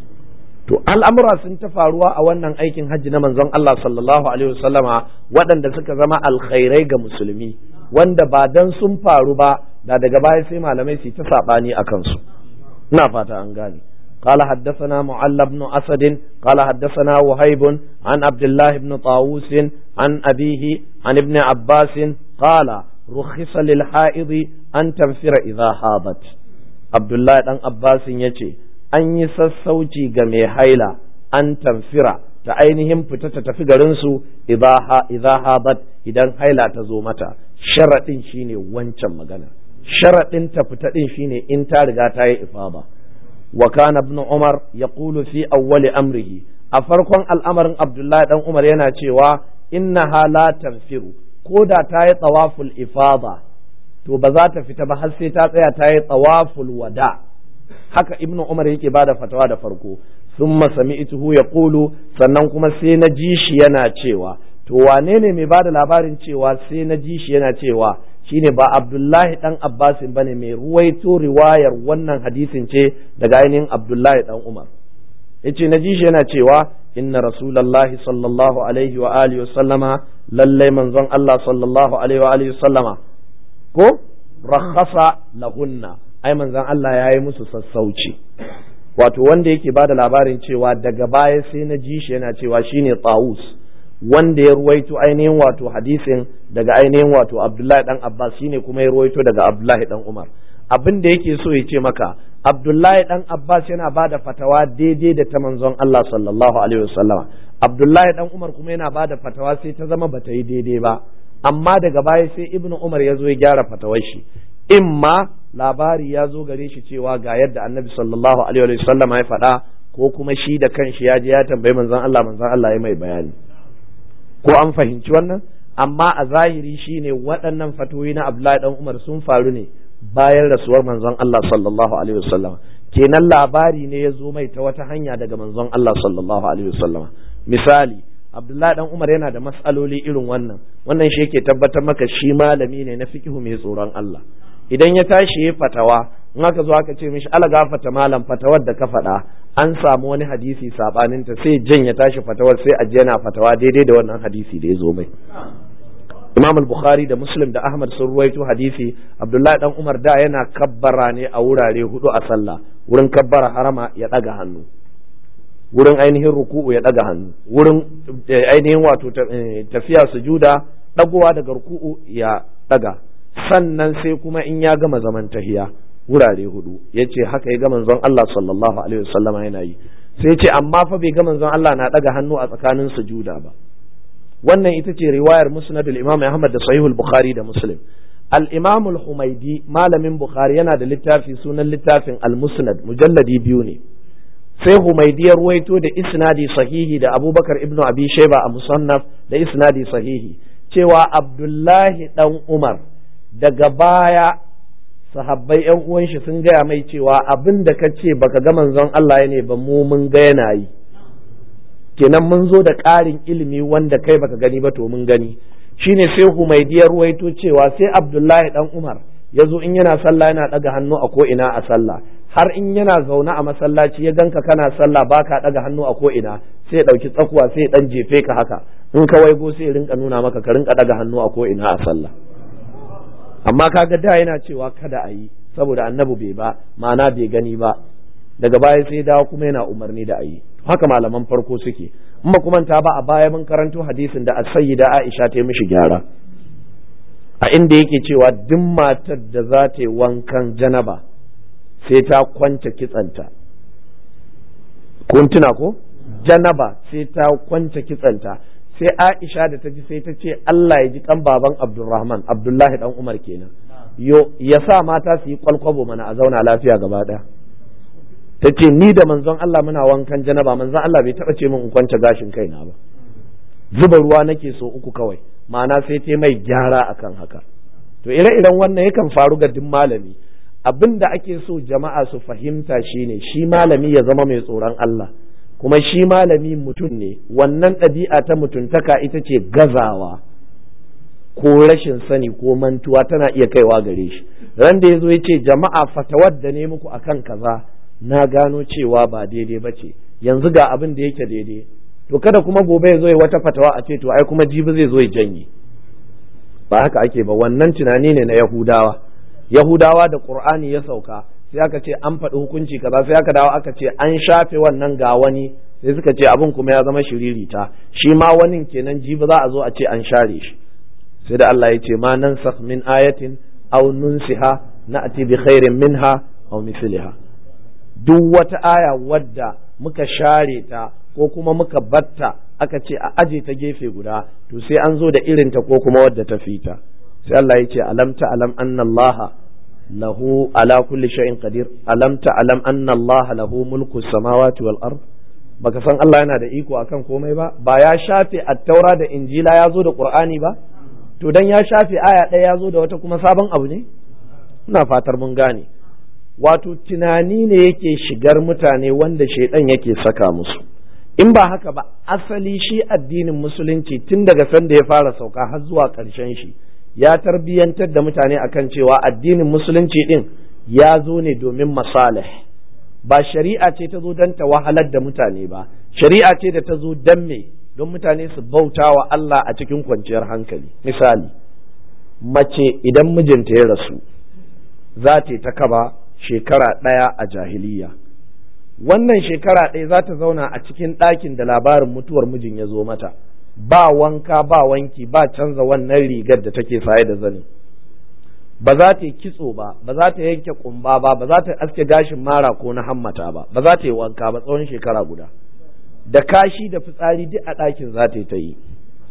to al'amura sun ta faruwa a wannan aikin hajji na manzon Allah sallallahu alaihi wasallama waɗanda suka zama alkhairai ga musulmi wanda ba dan sun faru ba da daga baya sai malamai su ta sabani akan su ina fata an gane قال حدثنا معل بن أسد قال حدثنا وهيب عن عبد الله بن طاووس عن أبيه عن ابن عباس قال رخص للحائض أن تنفر إذا حاضت عبد الله بن عباس يتي أن يسسوتي جمي حيلة أن تنفر ta ainihin fita ta tafi garinsu idza hadat idan haila ta zo mata sharaɗin shine wancan magana sharaɗin ta fita ɗin shine in ta riga ta yi ifada وكان ابن عمر يقول في أول أمره أفرقون الأمر عبد الله بن عمر yana cewa إنها لا تنفر كودا تاي طواف الإفاضة to ba za ta fita ba har sai ta tsaya ta yi tawaful wada haka ibnu umar yake bada fatawa da farko thumma sami'tuhu yaqulu sannan kuma sai na ji shi yana cewa to wane ne mai bada labarin cewa sai na ji shi yana cewa shine ba Abdullahi dan Abbasin bane mai ruwaito riwayar wannan hadisin ce daga ainihin Abdullahi dan Umar yace na ji shi yana cewa inna rasulullahi sallallahu alaihi wa alihi sallama lallai manzon Allah sallallahu alaihi wa alihi sallama ko rakhasa lahunna ai manzon Allah ya yi musu sassauci wato wanda yake bada labarin cewa daga baya sai na ji shi yana cewa shine Tawus wanda ya ruwaito ainihin wato hadisin daga ainihin wato Abdullahi dan Abbas shine kuma ya ruwaito daga Abdullahi dan Umar abin da yake so ya ce maka Abdullahi dan Abbas yana ba da fatawa daidai da ta manzon Allah sallallahu alaihi wasallama Abdullahi dan Umar kuma yana ba da fatawa sai ta zama bata yi daidai ba amma daga baya sai ibnu umar ya zo ya gyara fatawar shi imma labari ya zo gare shi cewa ga yadda annabi sallallahu alaihi wa sallam ya faɗa ko kuma shi da kanshi ya je ya tambayi manzon Allah manzon Allah ya mai bayani ko an fahimci wannan amma a zahiri shine waɗannan fatoyi na Abdullahi dan Umar sun faru ne bayan rasuwar manzon Allah sallallahu alaihi wasallam kenan labari ne ya zo mai ta wata hanya daga manzon Allah sallallahu alaihi wasallam misali Abdullahi dan Umar yana da matsaloli irin wannan wannan shi yake tabbatar maka shi malami ne na fiqhu mai tsoron Allah idan ya tashi ya fatawa in aka zo aka ce mishi ala gafata malam fatawar da ka faɗa an samu wani hadisi sabanin ta sai jan ya tashi fatawar sai a yana fatawa daidai da wannan hadisi da ya zo mai Imam al-Bukhari da Muslim da Ahmad sun ruwaito hadisi Abdullahi dan Umar da yana kabbara ne a wurare hudu a sallah wurin kabbara harama ya daga hannu wurin ainihin ruku'u ya daga hannu wurin ainihin wato tafiya sujuda dagowa daga ruku'u ya daga sannan sai kuma in ya gama zaman tahiya wurare hudu yace haka ya ga manzon Allah sallallahu alaihi wasallama yana yi sai ce amma fa bai ga manzon Allah na daga hannu a tsakanin sujuda ba wannan ita ce riwayar musnad al-imam Ahmad da sahihul bukhari da muslim al-imam al-humaidi malamin bukhari yana da littafi sunan littafin al-musnad mujalladi biyu ne sai humaidi ya ruwaito da isnadi sahihi da abubakar ibnu abi shayba a musannaf da isnadi sahihi cewa abdullahi dan umar daga baya sahabbai yan uwan shi sun gaya mai cewa abin da ka ce baka ga manzon Allah ne ba mu mun ga yana yi kenan mun zo da ƙarin ilimi wanda kai baka gani ba to mun gani shine sai humaidiyar ruwaito cewa sai abdullahi dan umar ya zo in yana sallah yana ɗaga hannu a ko ina a sallah har in yana zaune a masallaci ya ganka kana sallah baka ɗaga hannu a ko ina sai ya ɗauki tsakuwa sai ya ɗan jefe ka haka in ka waigo sai ya rinka nuna maka ka rinka ɗaga hannu a ko ina a sallah amma kaga da yana cewa kada a yi saboda annabi bai ba ma'ana bai gani ba daga baya sai dawo kuma yana umarni da a yi haka malaman farko suke in ba kuma ta ba a baya mun karanto hadisin da as-sayyida Aisha ta yi mishi gyara a inda yake cewa duk matar da za ta yi wankan janaba sai ta kwance kitsanta kun tuna ko janaba sai ta kwance kitsanta sai Aisha da ta ji sai ta ce Allah ya ji kan baban Abdulrahman Abdullahi dan Umar kenan yo ya sa mata su yi kwalkwabo mana a zauna lafiya gaba daya ta ce ni da manzon Allah muna wankan janaba manzon Allah bai taba ce min in kwance gashin kaina ba zuba ruwa nake so uku kawai ma'ana sai ta mai gyara akan haka to ire-iren wannan yakan faru ga duk malami abin da ake so jama'a su fahimta shine shi malami ya zama mai tsoron Allah kuma shi malami mutum ne wannan ɗabi'a ta mutuntaka ita ce gazawa ko rashin sani ko mantuwa tana iya kaiwa gare shi ran da ya zo ya ce jama'a fatawar da ne muku akan kaza na gano cewa ba daidai ba ce yanzu ga abin da yake daidai to kada kuma gobe ya zo ya wata fatawa a ce to ai kuma jibi zai zo ya janye ba haka ake ba wannan tunani ne na yahudawa yahudawa da qur'ani ya sauka sai aka ce an faɗi hukunci kaza sai aka dawo aka ce an shafe wannan ga wani sai suka ce abin kuma ya zama shiririta shi ma wani kenan jibi za a zo a ce an share shi sai da Allah ya ce ma nan min ayatin aw nunsiha na'ti bi khairin minha aw misliha duk wata aya wadda muka share ta ko kuma muka batta aka ce a aje ta gefe guda to sai an zo da irinta ko kuma wadda ta fita sai Allah ya ce alam ta alam anna Allah lahu ala kulli shay'in qadir alam ta alam anna Allah lahu mulku samawati wal ard baka san Allah yana da iko akan komai ba ba ya shafe at-taura da injila ya zo da qur'ani ba to dan ya shafe aya ɗaya ya zo da wata kuma sabon abu ne ina fatar mun gane wato tunani ne yake shigar mutane wanda shaidan yake saka musu in ba haka ba asali shi addinin musulunci tun daga sanda ya fara sauka har zuwa ƙarshen shi ya tarbiyyantar da mutane akan cewa addinin musulunci din ya zo ne domin masalih ba shari'a ce ta zo don ta wahalar da mutane ba shari'a ce da ta zo don me don mutane su bauta wa Allah a cikin kwanciyar hankali misali mace idan mijinta ya rasu za ta ta kaba shekara ɗaya a jahiliya wannan shekara ɗaya za ta zauna a cikin ɗakin da labarin mutuwar mijin ya zo mata ba wanka ba wanki ba canza wannan rigar da take saye da zani ba za ta yi kitso ba ba za ta yanke kumba ba ba za ta aske gashin mara ko na hammata ba ba za ta yi wanka ba tsawon shekara guda da kashi da fitsari duk a ɗakin za ta yi ta yi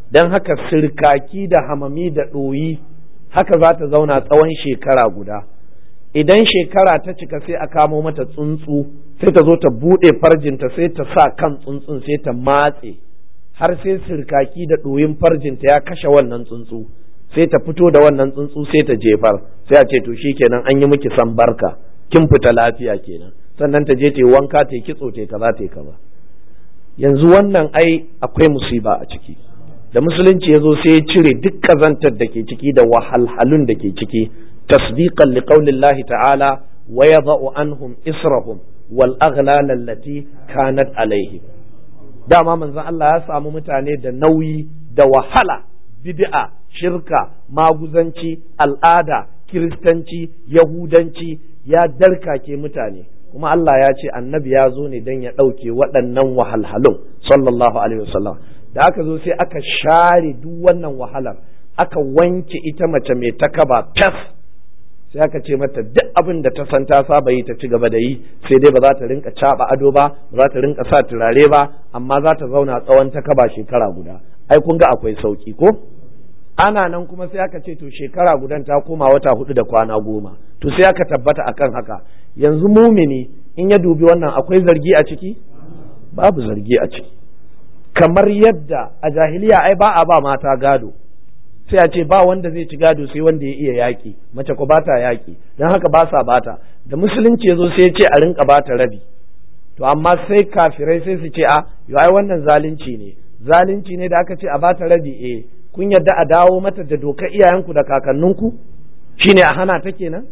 don haka sirkaki da hamami da ɗoyi haka za ta zauna tsawon shekara guda idan shekara ta cika sai a kamo mata tsuntsu sai ta zo ta buɗe farjinta sai ta sa kan tsuntsun sai ta matse har sai sirkaki da ɗoyin farjinta ya kashe wannan tsuntsu sai ta fito da wannan tsuntsu sai ta jefar sai a ce to kenan an yi miki san barka kin fita lafiya kenan sannan ta je ta yi wanka ta yi kitso ta yi kaza ta yi kaza yanzu wannan ai akwai musiba a ciki da musulunci ya zo sai ya cire duk kazantar da ke ciki da wahalhalun da ke ciki tasdiqan liqaulillahi ta'ala wa yadha'u anhum israhum wal aghlal allati kanat alaihim dama manzon Allah ya samu mutane da nauyi da wahala bid'a shirka maguzanci al'ada kiristanci yahudanci ya darkake mutane kuma Allah ya ce annabi ya zo ne don ya ɗauke waɗannan wahalhalun sallallahu alaihi wasallam da aka zo sai aka share duk wannan wahalar aka wanke ita mace mai takaba fes sai aka ce mata duk abin da ta san ta saba yi ta ci gaba da yi sai dai ba za ta rinka caba ado ba ba za ta rinka sa turare ba amma za ta zauna tsawon takaba shekara guda ai kun ga akwai sauki ko ana nan kuma sai aka ce to shekara gudan ta koma wata hudu da kwana goma to sai aka tabbata akan haka yanzu mumini in ya dubi wannan akwai zargi a ciki babu zargi a ciki kamar yadda a jahiliya ai ba a ba mata gado sai a ce ba wanda zai ci gado sai wanda ya iya yaƙi mace ko ba ta yaƙi don haka ba sa bata da musulunci ya zo sai ya ce a rinka bata rabi to amma sai kafirai sai su ce a yo ai wannan zalunci ne zalunci ne da aka ce a bata rabi eh kun yadda a dawo mata da dokar iyayenku da kakanninku shine a hana ta kenan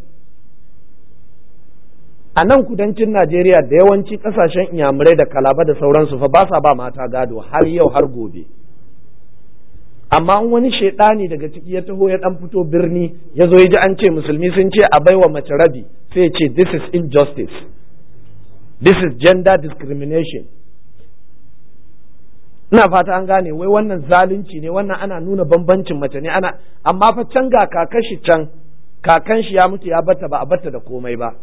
a nan kudancin Najeriya da yawanci kasashen inyamurai da kalaba da sauransu fa ba sa ba mata gado har yau har gobe amma wani shaidani daga ciki ya taho ya dan fito birni ya zo ya ji an ce musulmi sun ce a baiwa mace rabi sai ya ce this is injustice this is gender discrimination ina fata an gane wai wannan zalunci ne wannan ana nuna bambancin mace ne ana amma fa can ga kakashi can kakan shi ya mutu ya bata ba a bata da komai ba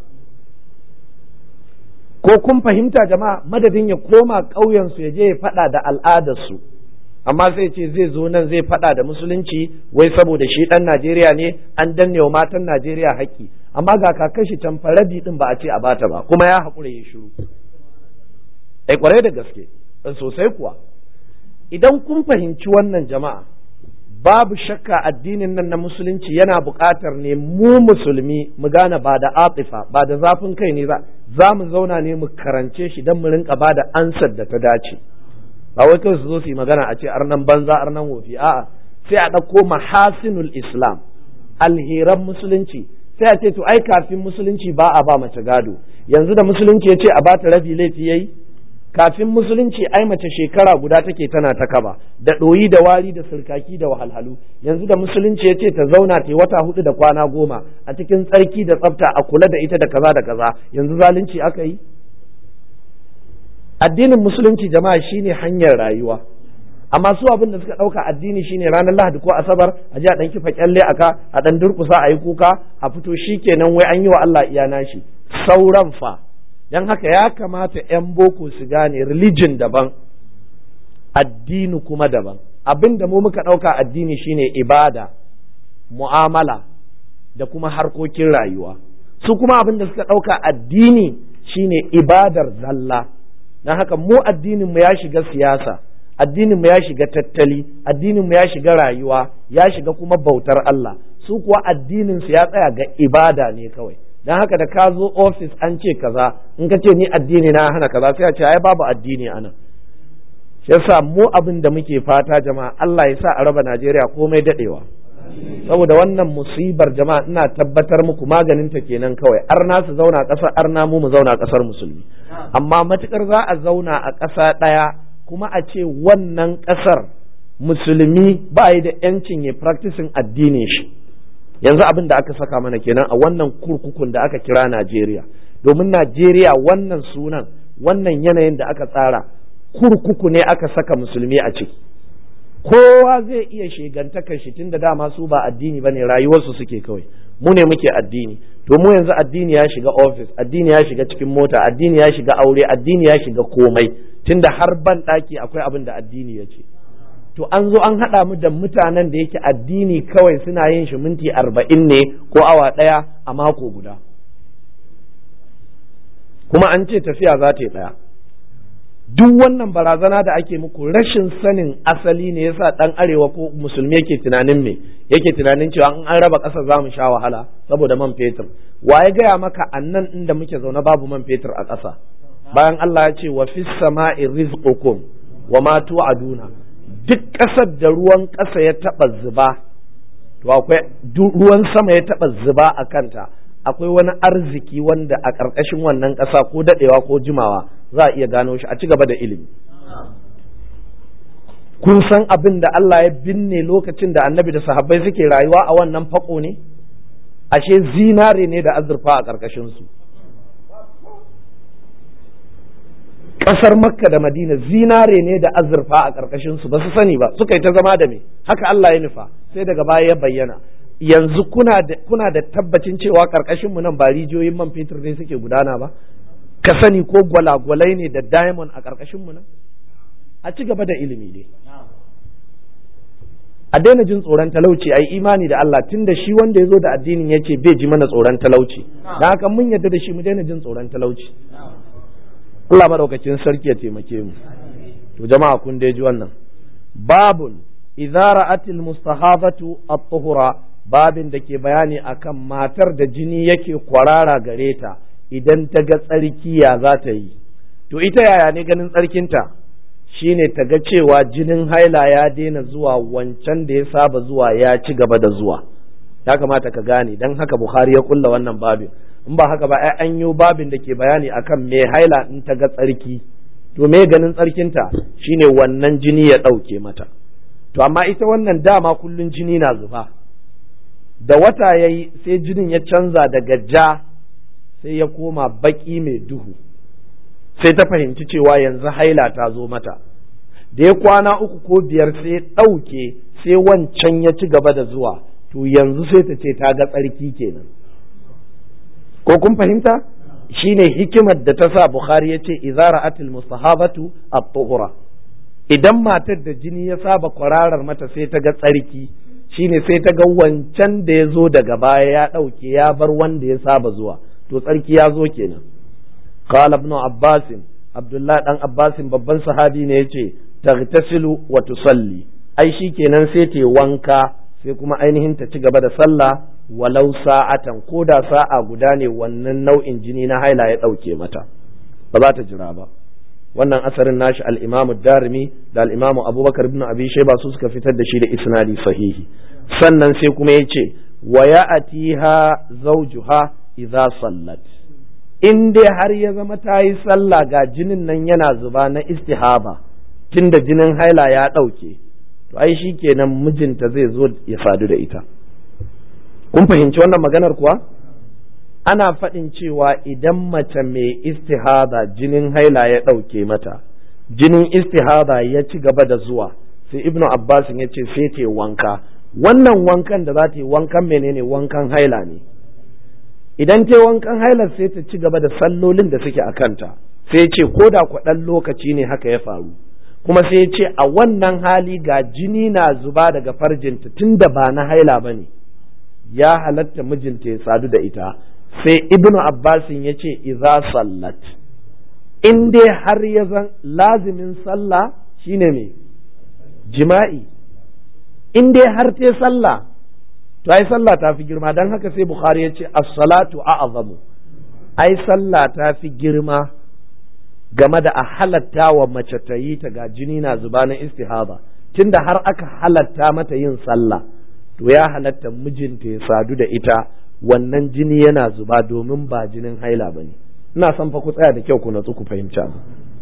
ko kun fahimta jama'a madadin ya koma ƙauyensu ya je ya faɗa da al'adarsu amma sai ce zai zo nan zai faɗa da musulunci wai saboda shi ɗan Najeriya ne an danne wa matan Najeriya haƙƙi amma ga kakan shi can faradi din ba a ce a bata ba kuma ya haƙura ya shiru ai kwarai da gaske sosai kuwa idan kun fahimci wannan jama'a babu shakka addinin nan na musulunci yana buƙatar ne mu musulmi mu gane ba da atifa ba da zafin kai ne ba za mu zauna ne mu karance shi don mu rinka ba da ansar da ta dace ba wai kawai su zo su yi magana a ce arnan banza arnan wofi a'a sai a ɗauko mahasinul islam alheran musulunci sai a ce to ai kafin musulunci ba a ba mace gado yanzu da musulunci ya ce a bata rabi laifi yayi kafin musulunci ai mace shekara guda take tana ta kaba da ɗoyi da wari da sirkaki da wahalhalu yanzu da musulunci ya ce ta zauna ta wata hudu da kwana goma a cikin tsarki da tsafta a kula da ita da kaza da kaza yanzu zalunci aka yi addinin musulunci jama'a shine hanyar rayuwa amma su abin da suka ɗauka addini shine ranar lahadi ko asabar a ji a ɗan kifa kyalle aka a ɗan durƙusa a yi kuka a fito shikenan wai an yi wa Allah iya nashi sauran fa don haka ya kamata 'yan boko su gane religion daban addini kuma daban abin da mu muka ɗauka addini shine ibada mu'amala da kuma harkokin rayuwa su kuma abin da suka ɗauka addini shine ibadar zalla don haka mu addininmu ya shiga siyasa addininmu ya shiga tattali addininmu ya shiga rayuwa ya shiga kuma bautar Allah su kuwa addininsu ya tsaya ga ibada ne kawai dan haka da ka zo ofis an ce kaza in ka ce ni addini na hana kaza sai a ce ai babu addini ana shi yasa mu abin da muke fata jama'a Allah ya sa a raba Najeriya komai dadewa saboda wannan musibar jama'a ina tabbatar muku maganin ta kenan kawai arna su zauna ƙasar arna mu mu zauna ƙasar musulmi amma matukar za a zauna a ƙasa ɗaya kuma a ce wannan ƙasar musulmi ba yi da 'yancin ya practicing addinin shi yanzu abin da aka saka mana kenan a wannan kurkukun da aka kira Najeriya domin Najeriya wannan sunan wannan yanayin da aka tsara kurkuku ne aka saka musulmi a ciki kowa zai iya shegantakar shi tunda dama su ba addini bane rayuwarsu suke kawai mu ne muke addini to mu yanzu addini ya shiga office addini ya shiga cikin mota addini ya shiga aure addini ya shiga komai tunda har ban daki akwai abin da addini ya ce to an zo an haɗa mu da mutanen da yake addini kawai suna yin shi minti arba'in ne ko awa ɗaya a mako guda kuma an ce tafiya za ta yi ɗaya duk wannan barazana da ake muku rashin sanin asali ne yasa ɗan arewa ko musulmi yake tunanin me yake tunanin cewa in an raba ƙasa za mu sha wahala saboda man fetur wa ya gaya maka annan inda muke zaune babu man fetur a ƙasa bayan Allah ya ce wa fis sama'i rizqukum wa ma tu'aduna duk ƙasar da ruwan ƙasa ya taɓa zuba to akwai ruwan sama ya taɓa zuba a kanta akwai wani arziki wanda a ƙarƙashin wannan ƙasa ko daɗewa ko jimawa za a iya gano shi a ci gaba da ilimi kun san abin da Allah ya binne lokacin da annabi da sahabbai suke rayuwa a wannan fako ne ashe zinare ne da azurfa a ƙarƙashin su ƙasar makka da madina zinare ne da azurfa a ƙarƙashin su ba su sani ba suka yi ta zama da me haka Allah ya nufa sai daga baya ya bayyana yanzu kuna da kuna da tabbacin cewa ƙarƙashin mu nan ba rijiyoyin man fetur ne suke gudana ba ka sani ko gwalagwalai ne da diamond a ƙarƙashin mu nan a ci gaba da ilimi ne a daina jin tsoron talauci a yi imani da Allah tun da shi wanda ya zo da addinin ya ce bai ji mana tsoron talauci da haka mun yarda da shi mu daina jin tsoron talauci Allah madaukakin sarki ya taimake mu to jama'a kun dai ji wannan babun idza ra'atil mustahabatu at-tuhura babin da ke bayani akan matar da jini yake kwarara gare ta idan ta ga tsarki ya za ta yi to ita yaya ne ganin tsarkinta shine ta ga cewa jinin haila ya daina zuwa wancan da ya saba zuwa ya ci gaba da zuwa ya kamata ka gane dan haka bukhari ya kulla wannan babin in ba haka ba ai an yi babin da ke bayani akan me haila in ta ga tsarki to me ganin tsarkinta shine wannan jini ya ɗauke mata to amma ita wannan dama kullun jini na zuba da wata ya yi sai jinin ya canza daga ja sai ya koma baki mai duhu sai ta fahimci cewa yanzu haila ta zo mata da ya kwana uku ko biyar sai ɗauke sai wancan ya ci gaba da zuwa to yanzu sai ta ce ta ga tsarki kenan ko kun fahimta shine hikimar da ta sa bukhari ya ce izara atil mustahabatu at-tuhura idan matar da jini ya saba kwararar mata sai ta ga tsarki shine sai ta ga wancan da ya zo daga baya ya ɗauke ya bar wanda ya saba zuwa to tsarki ya zo kenan qala ibn abbas abdullah dan abbas babban sahabi ne yace tagtasilu wa tusalli ai shi kenan sai ta wanka sai kuma ainihin ta ci gaba da sallah walau sa'atan ko da sa'a guda ne wannan nau'in jini na haila ya ɗauke mata ba za ta jira ba wannan asarin nashi al-imamu darimi da al-imamu abubakar ibn abi shayba su suka fitar da shi da isnadi sahihi sannan sai kuma ya ce wa ya'atiha zawjuha idza sallat in dai har ya zama ta yi sallah ga jinin nan yana zuba na istihaba tunda jinin haila ya ɗauke to ai shi kenan mijinta zai zo ya sadu da ita kun fahimci wannan maganar kuwa ana faɗin cewa idan mace mai istihada jinin haila ya ɗauke mata jinin istihada ya ci gaba da zuwa sai ibnu abbas ya ce sai ta wanka wannan wankan da za ta yi wankan menene wankan haila ne idan ta wankan haila sai ta ci gaba da sallolin da suke a kanta sai ce ko da kwaɗan lokaci ne haka ya faru kuma sai ce a wannan hali ga jini na zuba daga farjinta tun da ba na haila ba ne ya halatta mijinta ya sadu da ita sai ibnu abbasin ya ce iza sallat in dai har ya zan lazimin sallah shine me jima'i in dai har ta sallah to ai sallah ta fi girma don haka sai bukhari ya ce as-salatu a'zamu ai sallah ta fi girma game da a halatta wa mace ta yi ta ga jini na zuba na istihaba tunda har aka halatta mata yin sallah to ya halatta mijinta ya sadu da ita wannan jini yana zuba domin ba jinin haila ba ne ina son fa ku tsaya da kyau ku natsu ku fahimci abu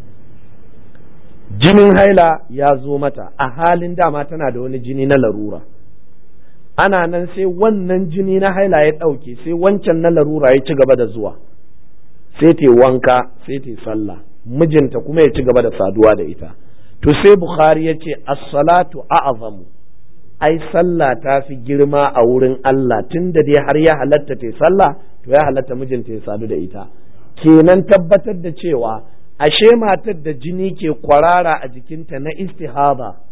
jinin haila ya zo mata a halin dama tana da wani jini na larura ana nan sai wannan jini na haila ya ɗauke sai wancan na larura ya ci gaba da zuwa sai ta wanka sai ta sallah mijinta kuma ya ci gaba da saduwa da ita to sai bukhari ya ce as-salatu a'zamu ai sallah ta fi girma a wurin Allah tun da dai har ya halatta ta sallah to ya halatta mijinta ya sadu da ita kenan tabbatar da cewa ashe matar da jini ke kwarara a jikinta na istihaba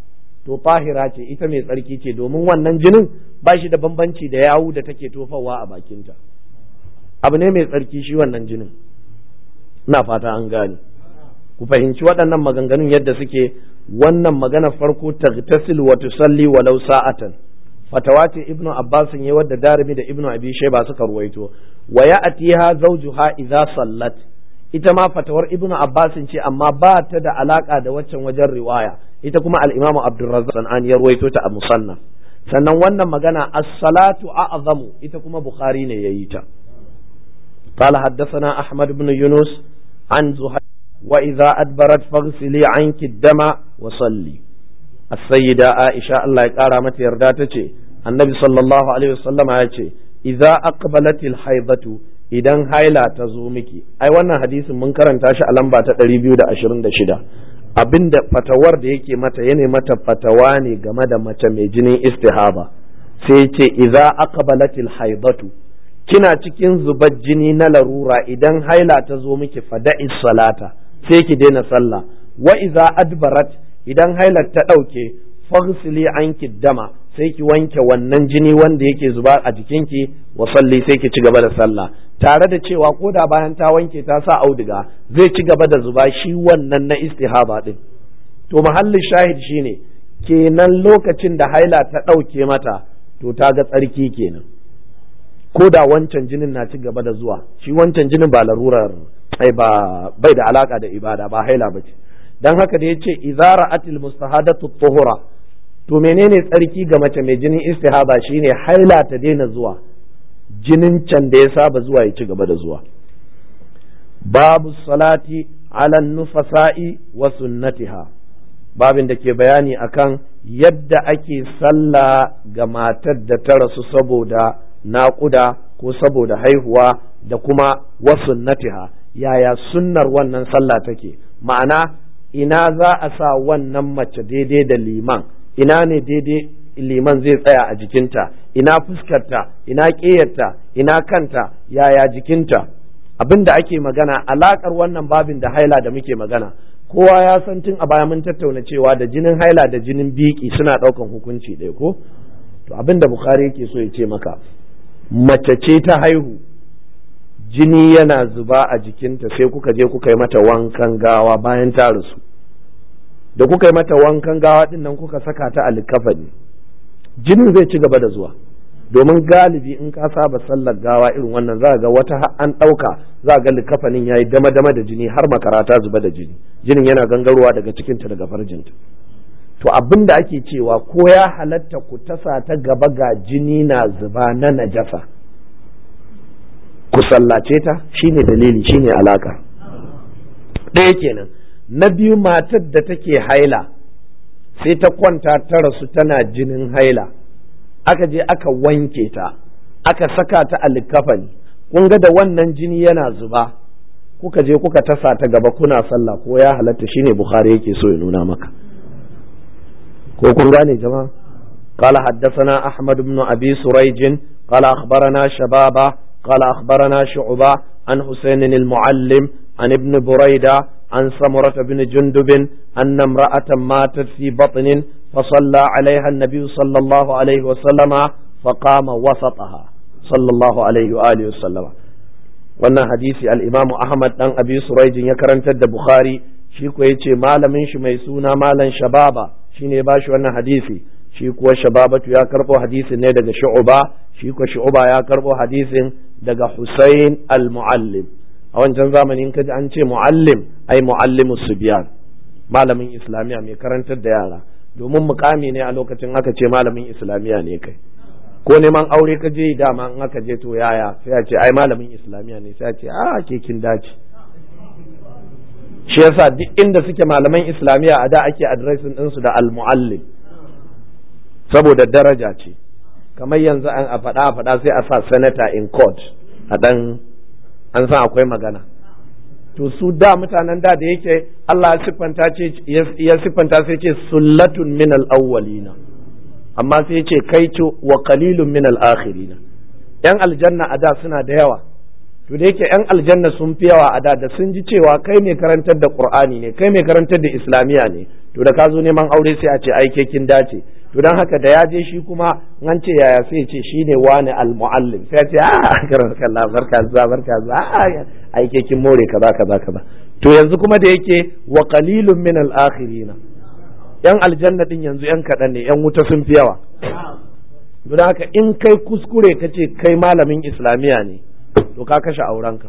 to tahira ce ita mai tsarki ce domin wannan jinin ba shi da bambanci da yawu da take tofawa a bakinta abu ne mai tsarki shi wannan jinin ina fata an gane ku fahimci waɗannan maganganun yadda suke wannan magana farko tagtasil wa tusalli walau sa'atan fatawa ce ibnu abbas ya wadda darimi da ibnu abi shayba suka ruwaito wa ya'tiha zawjuha idza sallat ita ma fatawar ibnu abbas ce amma ba ta da alaka da waccan wajen riwaya ita kuma al-imamu abdurrazzaq an ya ruwaito ta a musannaf sannan wannan magana as-salatu a'zamu ita kuma bukhari ne yayi ta قال حدثنا أحمد بن يونس عن زهير وإذا أدبرت فاغسلي عنك الدم وصلي السيدة عائشة الله يقارى متى يرداتك النبي صلى الله عليه وسلم يقول إذا أقبلت الحيضة idan haila ta zo miki ai wannan hadisin mun karanta shi a lamba ta 226 abinda fatawar da yake mata yana mata fatawa ne game da mace mai jinin istihaba sai ce idza aqbalatil haidatu kina cikin zubar jini na larura idan haila ta zo miki fada'i salata sai ki daina sallah wa idza adbarat idan hailar ta ɗauke faghsili anki dama sai ki wanke wannan jini wanda yake zuba a jikinki wa salli sai ki ci gaba da sallah tare da cewa ko da bayan ta wanke ta sa auduga zai ci gaba da zuba shi wannan na istihaba din to mahallin shahid shine kenan lokacin da haila ta ɗauke mata to ta ga tsarki kenan ko da wancan jinin na ci gaba da zuwa shi wancan jinin ba larurar ai ba bai da alaka da ibada ba haila bace dan haka da yace idza ra'atil mustahadatu tuhura to menene tsarki ga mace mai jinin istihaba shine haila ta daina zuwa jinin can da ya saba zuwa ya ci gaba da zuwa babu salati ala nufasa'i wa sunnatiha babin da ke bayani akan yadda ake sallah ga matar da ta rasu saboda naƙuda ko saboda haihuwa da kuma wasunnatiha yaya sunnar wannan sallah take ma'ana ina za a sa wannan mace daidai da liman ina ne daidai liman zai tsaya a jikinta ina fuskarta ina ƙeyarta ina kanta yaya jikinta abin da ake magana alaƙar wannan babin da haila da muke magana kowa ya san tun a baya mun tattauna cewa da jinin haila da jinin biki suna ɗaukan hukunci ɗaya ko to abin da bukhari yake so ya ce maka mace ce ta haihu jini yana zuba a jikinta sai kuka je kuka yi mata wankan gawa bayan ta rasu da kuka yi mata wankan gawa din nan kuka saka ta a likafani jinin zai ci gaba da zuwa domin galibi in ka saba sallar gawa irin wannan za ga wata an ɗauka za ga likafanin ya yi dama dama da jini har makara ta zuba da jini jinin yana gangarowa daga cikinta daga farjinta to abin da ake cewa ko ya halatta ku tasa ta gaba ga jini na zuba na najasa ku sallace ta shine dalili shine alaka ɗaya kenan na biyu matar da take haila sai ta kwanta ta rasu tana jinin haila aka je aka wanke ta aka saka ta a likafani kun ga da wannan jini yana zuba kuka je kuka tasa ta gaba kuna sallah ko ya halatta shine bukhari yake so ya nuna maka ko kun gane jama'a قال حدثنا أحمد بن أبي سريج قال أخبرنا شبابة قال أخبرنا شعبة عن حسين المعلم عن ابن بريدة عن سمرة بن جندب أن امرأة ماتت في بطن فصلى عليها النبي صلى الله عليه وسلم فقام وسطها صلى الله عليه وآله وسلم wannan hadisi al-Imam Ahmad dan Abi Surayj ya karantar da Bukhari shi ko yace malamin shi mai suna malam Shababa shine ba shi wannan hadisi shi kuwa Shababatu ya karbo hadisin ne daga Shu'ba shi ko Shu'ba ya karbo hadisin daga Husayn al-Muallim a wancan zamanin kaji an ce muallim ai muallimus subyan malamin islamiya mai karantar da yara domin mukami ne a lokacin aka ce malamin islamiya ne kai ko neman aure ka je dama in aka je to yaya sai a ce ai malamin islamiya ne sai a ce a ke kin dace shi yasa duk inda suke malaman islamiya a da ake adiresin ɗinsu da al-muallim saboda daraja ce kamar yanzu an a faɗa a faɗa sai a sa senator in court a ɗan an san akwai magana to su da mutanen da da yake Allah ya siffanta ce ya siffanta sai ce sullatun min al-awwalina amma sai ce kaitu wa qalilun min al-akhirina yan aljanna a da suna da yawa to da yake yan aljanna sun fi yawa a da da sun ji cewa kai mai karantar da qur'ani ne kai mai karantar da islamiya ne to da ka zo neman aure sai a ce ai ke kin dace to dan haka da ya je shi kuma an ce yaya sai ce shine wani almuallim sai ce a karan kallah barka zuwa barka zuwa ai ke kin more kaza kaza kaza to yanzu kuma da yake wa qalilun min al-akhirina yan aljanna din yanzu yan kaɗan ne yan wuta sun fi yawa don haka in kai kuskure ka ce kai malamin islamiya ne to ka kashe aurenka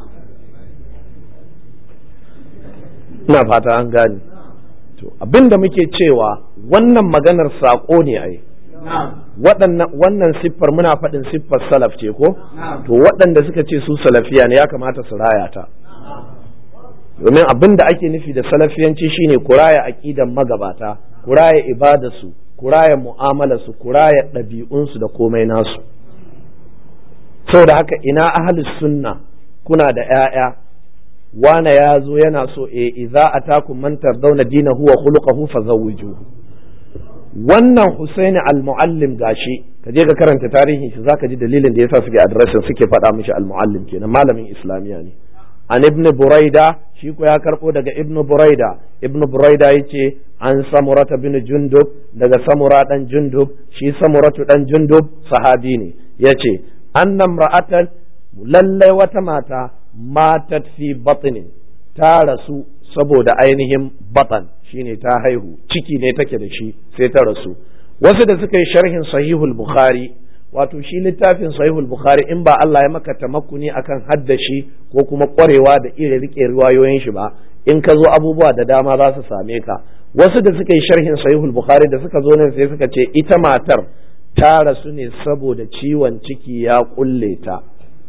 ina fata an gane to abinda muke cewa wannan maganar saƙo ne ai wannan siffar muna faɗin siffar salaf ce ko to waɗanda suka ce su salafiya ne ya kamata su raya ta domin abin da ake nufi da salafiyanci shine kuraya aqidan magabata kuraya ibadarsu kuraya mu'amalarsu kuraya ɗabi'unsu da komai nasu saboda haka ina ahlus sunna kuna da ƴaƴa wane ya zo yana so e idza atakum man tardawna dinahu wa khuluquhu fazawwijuhu wannan Husaini al-Muallim gashi ka je ka karanta tarihin shi zaka ji dalilin da yasa suke addressin suke faɗa mishi al-Muallim kenan malamin islamiya ne an ibn buraida shi ko ya karbo daga ibn buraida ibn buraida yace an samurata bin jundub daga samura dan jundub shi samuratu dan jundub sahabi ne yace annam ra'atan lallai wata mata matat fi batnin ta rasu saboda ainihin batan shine ta haihu ciki ne take da shi sai ta rasu wasu da suka yi sharhin sahihul bukhari wato shi littafin sahihul bukhari in ba Allah ya maka tamakkuni akan haddashi ko kuma kwarewa da iya rike riwayoyin shi ba in ka zo abubuwa da dama za su same ka wasu da suka yi sharhin sahihul bukhari da suka zo nan sai suka ce ita matar ta rasu ne saboda ciwon ciki ya kulle ta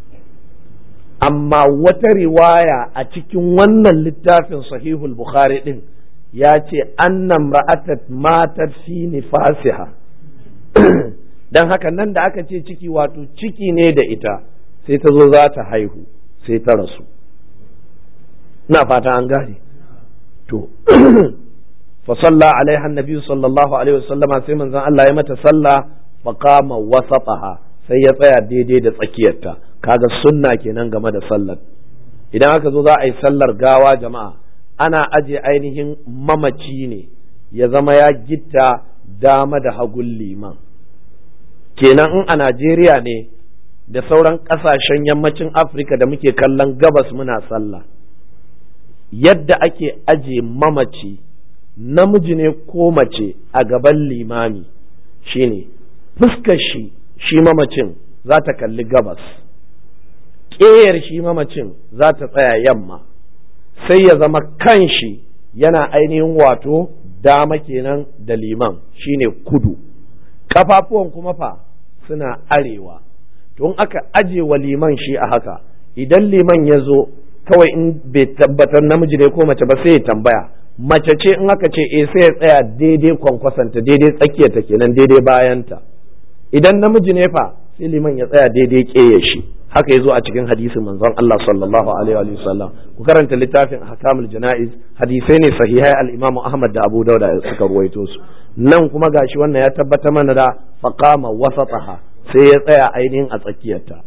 amma wata riwaya a cikin wannan littafin sahihul bukhari din ya ce annan ra'atat matar fi nifasiha dan haka nan da aka ce ciki wato ciki ne da ita sai ta zo za ta haihu sai ta rasu na fata an gane to fa salla alaiha annabi sallallahu alaihi wasallama sai manzon Allah ya mata sallah fa qama wasataha sai ya tsaya daidai da tsakiyarta kaga sunna kenan game da sallar idan aka zo za a yi sallar gawa jama'a ana aje ainihin mamaci ne ya zama ya gitta dama da hagun liman kenan in a Najeriya ne da sauran ƙasashen yammacin Afirka da muke kallon gabas muna sallah yadda ake aje mamaci namiji ne ko mace a gaban limami shine fuskar shi shi mamacin za ta kalli gabas ƙeyar shi mamacin za ta tsaya yamma sai ya zama kan shi yana ainihin wato dama kenan da liman shine kudu kafafuwan kuma fa suna arewa to in aka aje wa liman shi a haka idan liman ya zo kawai in bai tabbatar namiji ne ko mace ba sai ya tambaya mace ce in aka ce eh sai ya tsaya daidai kwankwasanta daidai tsakiyarta kenan daidai bayanta idan namiji ne fa sai liman ya tsaya daidai ƙeye shi haka yazo a cikin hadisin manzon Allah sallallahu alaihi wa sallam ku karanta littafin ahkamul janaiz hadisai ne sahihai al-Imam Ahmad da Abu Dawud suka ruwaito su nan kuma gashi wannan ya tabbata mana da faqama wasataha sai ya tsaya ainihin a tsakiyarta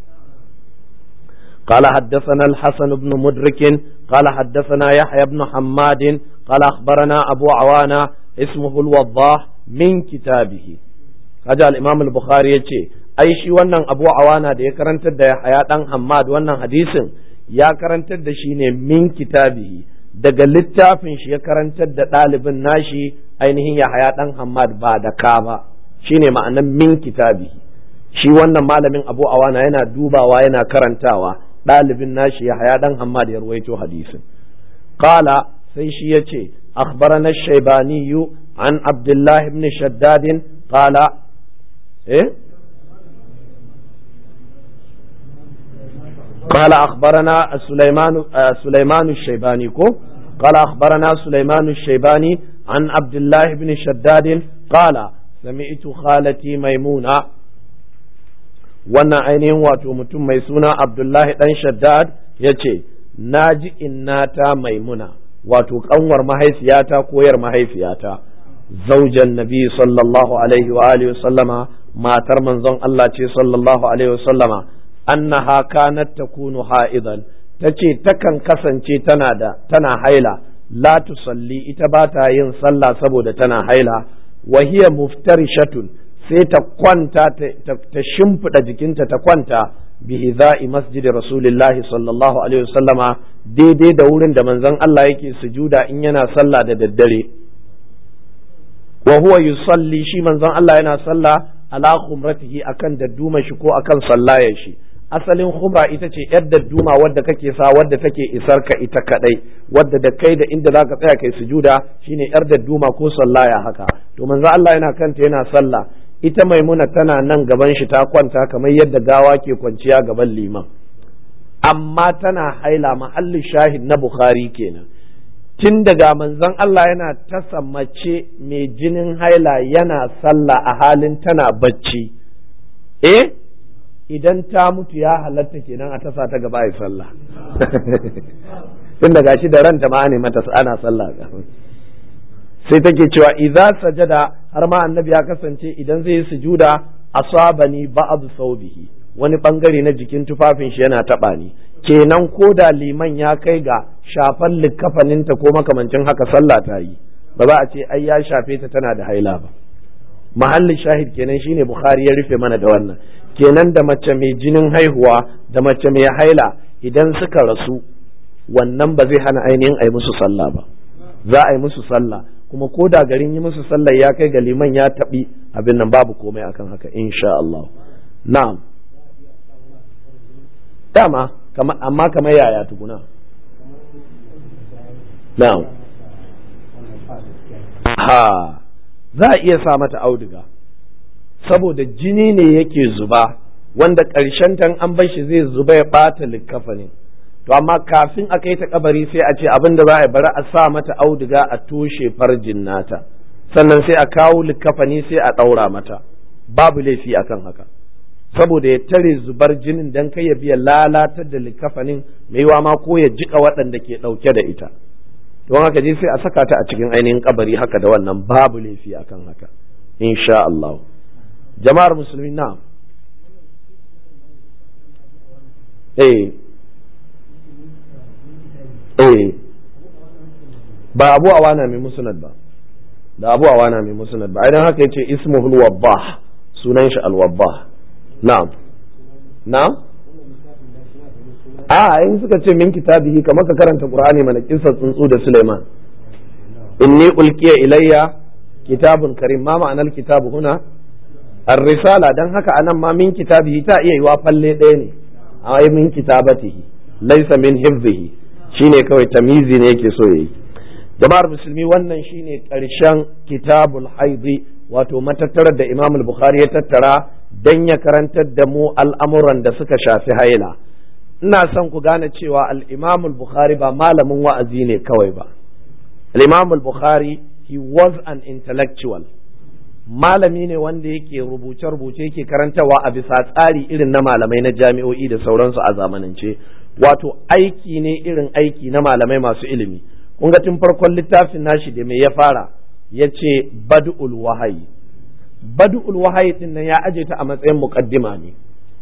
قال حدثنا الحسن بن مدرك قال حدثنا يحيى بن حماد قال أخبرنا أبو عوانة اسمه الوضاح من كتابه هذا الإمام البخاري يتي ai shi wannan abu awana da ya karantar da Yahaya dan Hammad wannan hadisin ya karantar da shi ne min kitabihi daga littafin shi ya karantar da ɗalibin nashi ainihin Yahaya dan Hammad ba da ka ba shine ma'anan min kitabihi shi wannan malamin abu awana yana dubawa yana karantawa ɗalibin nashi Yahaya dan Hammad ya ruwaito hadisin qala sai shi yace akhbarana shaybani an Abdullah ibn Shaddad qala eh قال أخبرنا سليمان سليمان الشيباني كو قال أخبرنا سليمان الشيباني عن عبد الله بن شداد قال سمعت خالتي ميمونة wannan ainihin wato mutum mai suna Abdullahi ɗan Shaddad ya ce, Na ji innata maimuna, wato ƙanwar mahaifiyata koyar mahaifiyata, zaujan nabi sallallahu alaihi wa alihi sallama matar manzon Allah ce sallallahu alaihi wa sallama annaha kanat takunu ha'idan tace takan kasance tana da tana haila la tusalli ita ba ta yin sallah saboda tana haila wa hiya muftarishatun sai ta kwanta ta shimfiɗa jikinta ta kwanta bihi za'i masjidi rasulillahi sallallahu alaihi wasallama daidai da wurin da manzon Allah yake sujuda in yana sallah da daddare wa huwa yusalli shi manzon Allah yana sallah ala khumratihi akan dadduma shi ko akan sallayar shi asalin khumra ita ce yar dadduma wadda kake sa wadda take isar ka ita kadai wadda da kai da inda zaka tsaya kai sujuda shine yar dadduma ko sallaya haka to manzon Allah yana kanta yana sallah ita maimuna tana nan gaban shi ta kwanta kamar yadda gawa ke kwanciya gaban liman amma tana haila mahallin shahid na bukhari kenan tun daga manzon Allah yana tasa mace mai jinin haila yana sallah a halin tana bacci eh idan ta mutu ya halatta kenan a tasa ta gaba ya sallah tun daga shi da ranta ma ne mata ana sallah sai take cewa idza sajada har ma annabi ya kasance idan zai yi sujuda asabani ba'd saubihi wani bangare na jikin tufafin shi yana taba ni kenan ko da liman ya kai ga shafan likkafaninta ko makamancin haka sallah ta yi ba za a ce ai ya shafe ta tana da haila ba mahallin shahid kenan shine bukhari ya rufe mana da wannan kenan da mace mai jinin haihuwa da mace mai haila idan suka rasu wannan ba zai hana ainihin a yi musu sallah ba za a yi musu sallah kuma ko da garin yi musu sallah ya kai ga liman ya taɓi abin nan babu komai akan haka insha Allah na'am dama amma kamar yaya tukuna na'am ha za a iya sa mata auduga saboda jini ne yake zuba wanda ƙarshen tan an bar shi zai zuba ya ɓata likkafanin to amma kafin a kai ta kabari sai a ce abin da za a bari a sa mata auduga a toshe farjin nata sannan sai a kawo likkafani sai a ɗaura mata babu laifi akan haka saboda ya tare zubar jinin dan kai ya biya lalatar da likafanin mai ma ko ya jika waɗanda ke ɗauke da ita don haka je sai a saka ta a cikin ainihin kabari haka da wannan babu laifi akan haka insha Allah jama'ar musulmi na eh eh ba abu awana mai musnad ba da abu awana mai musnad ba idan haka yace ismuhul wabbah sunan shi al-wabbah na'am na'am a in suka ce min kitabihi kamar ka karanta qur'ani mana kissar tsuntsu da Suleiman inni ulqiya ilayya kitabun karim ma ma'anar kitabu huna ar-risala dan haka anan ma min kitabihi ta iya yiwa falle ɗaya ne a min kitabatihi laysa min hifzihi shine kawai tamizi ne yake so yayi jama'ar musulmi wannan shine karshen kitabul haidi wato matattarar da imam al-bukhari ya tattara dan ya karantar da mu al'amuran da suka shafi haila ina son ku gane cewa al-imam al-bukhari ba malamin wa'azi ne kawai ba al-imam al-bukhari he was an intellectual malami ne wanda yake rubuce-rubuce yake karantawa a bisa tsari irin na malamai na jami'o'i da sauransu a zamanance wato aiki ne irin aiki na malamai masu ilimi kun ga tun farkon littafin nashi da mai ya fara ya ce bad'ul wahayi bad'ul wahayi din nan ya aje ta a matsayin muqaddima ne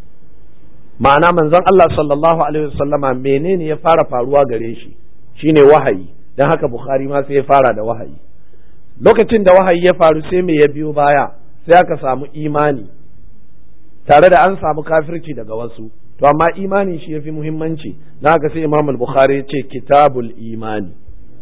ma'ana manzon Allah sallallahu alaihi wasallama menene ya fara faruwa gare shi shine wahayi dan haka bukhari ma sai ya fara da wahayi lokacin da wahayi ya faru sai me ya biyo baya sai aka samu imani tare da an samu kafirci daga wasu to amma imani shi yafi muhimmanci na haka sai imam al-bukhari ya ce kitabul imani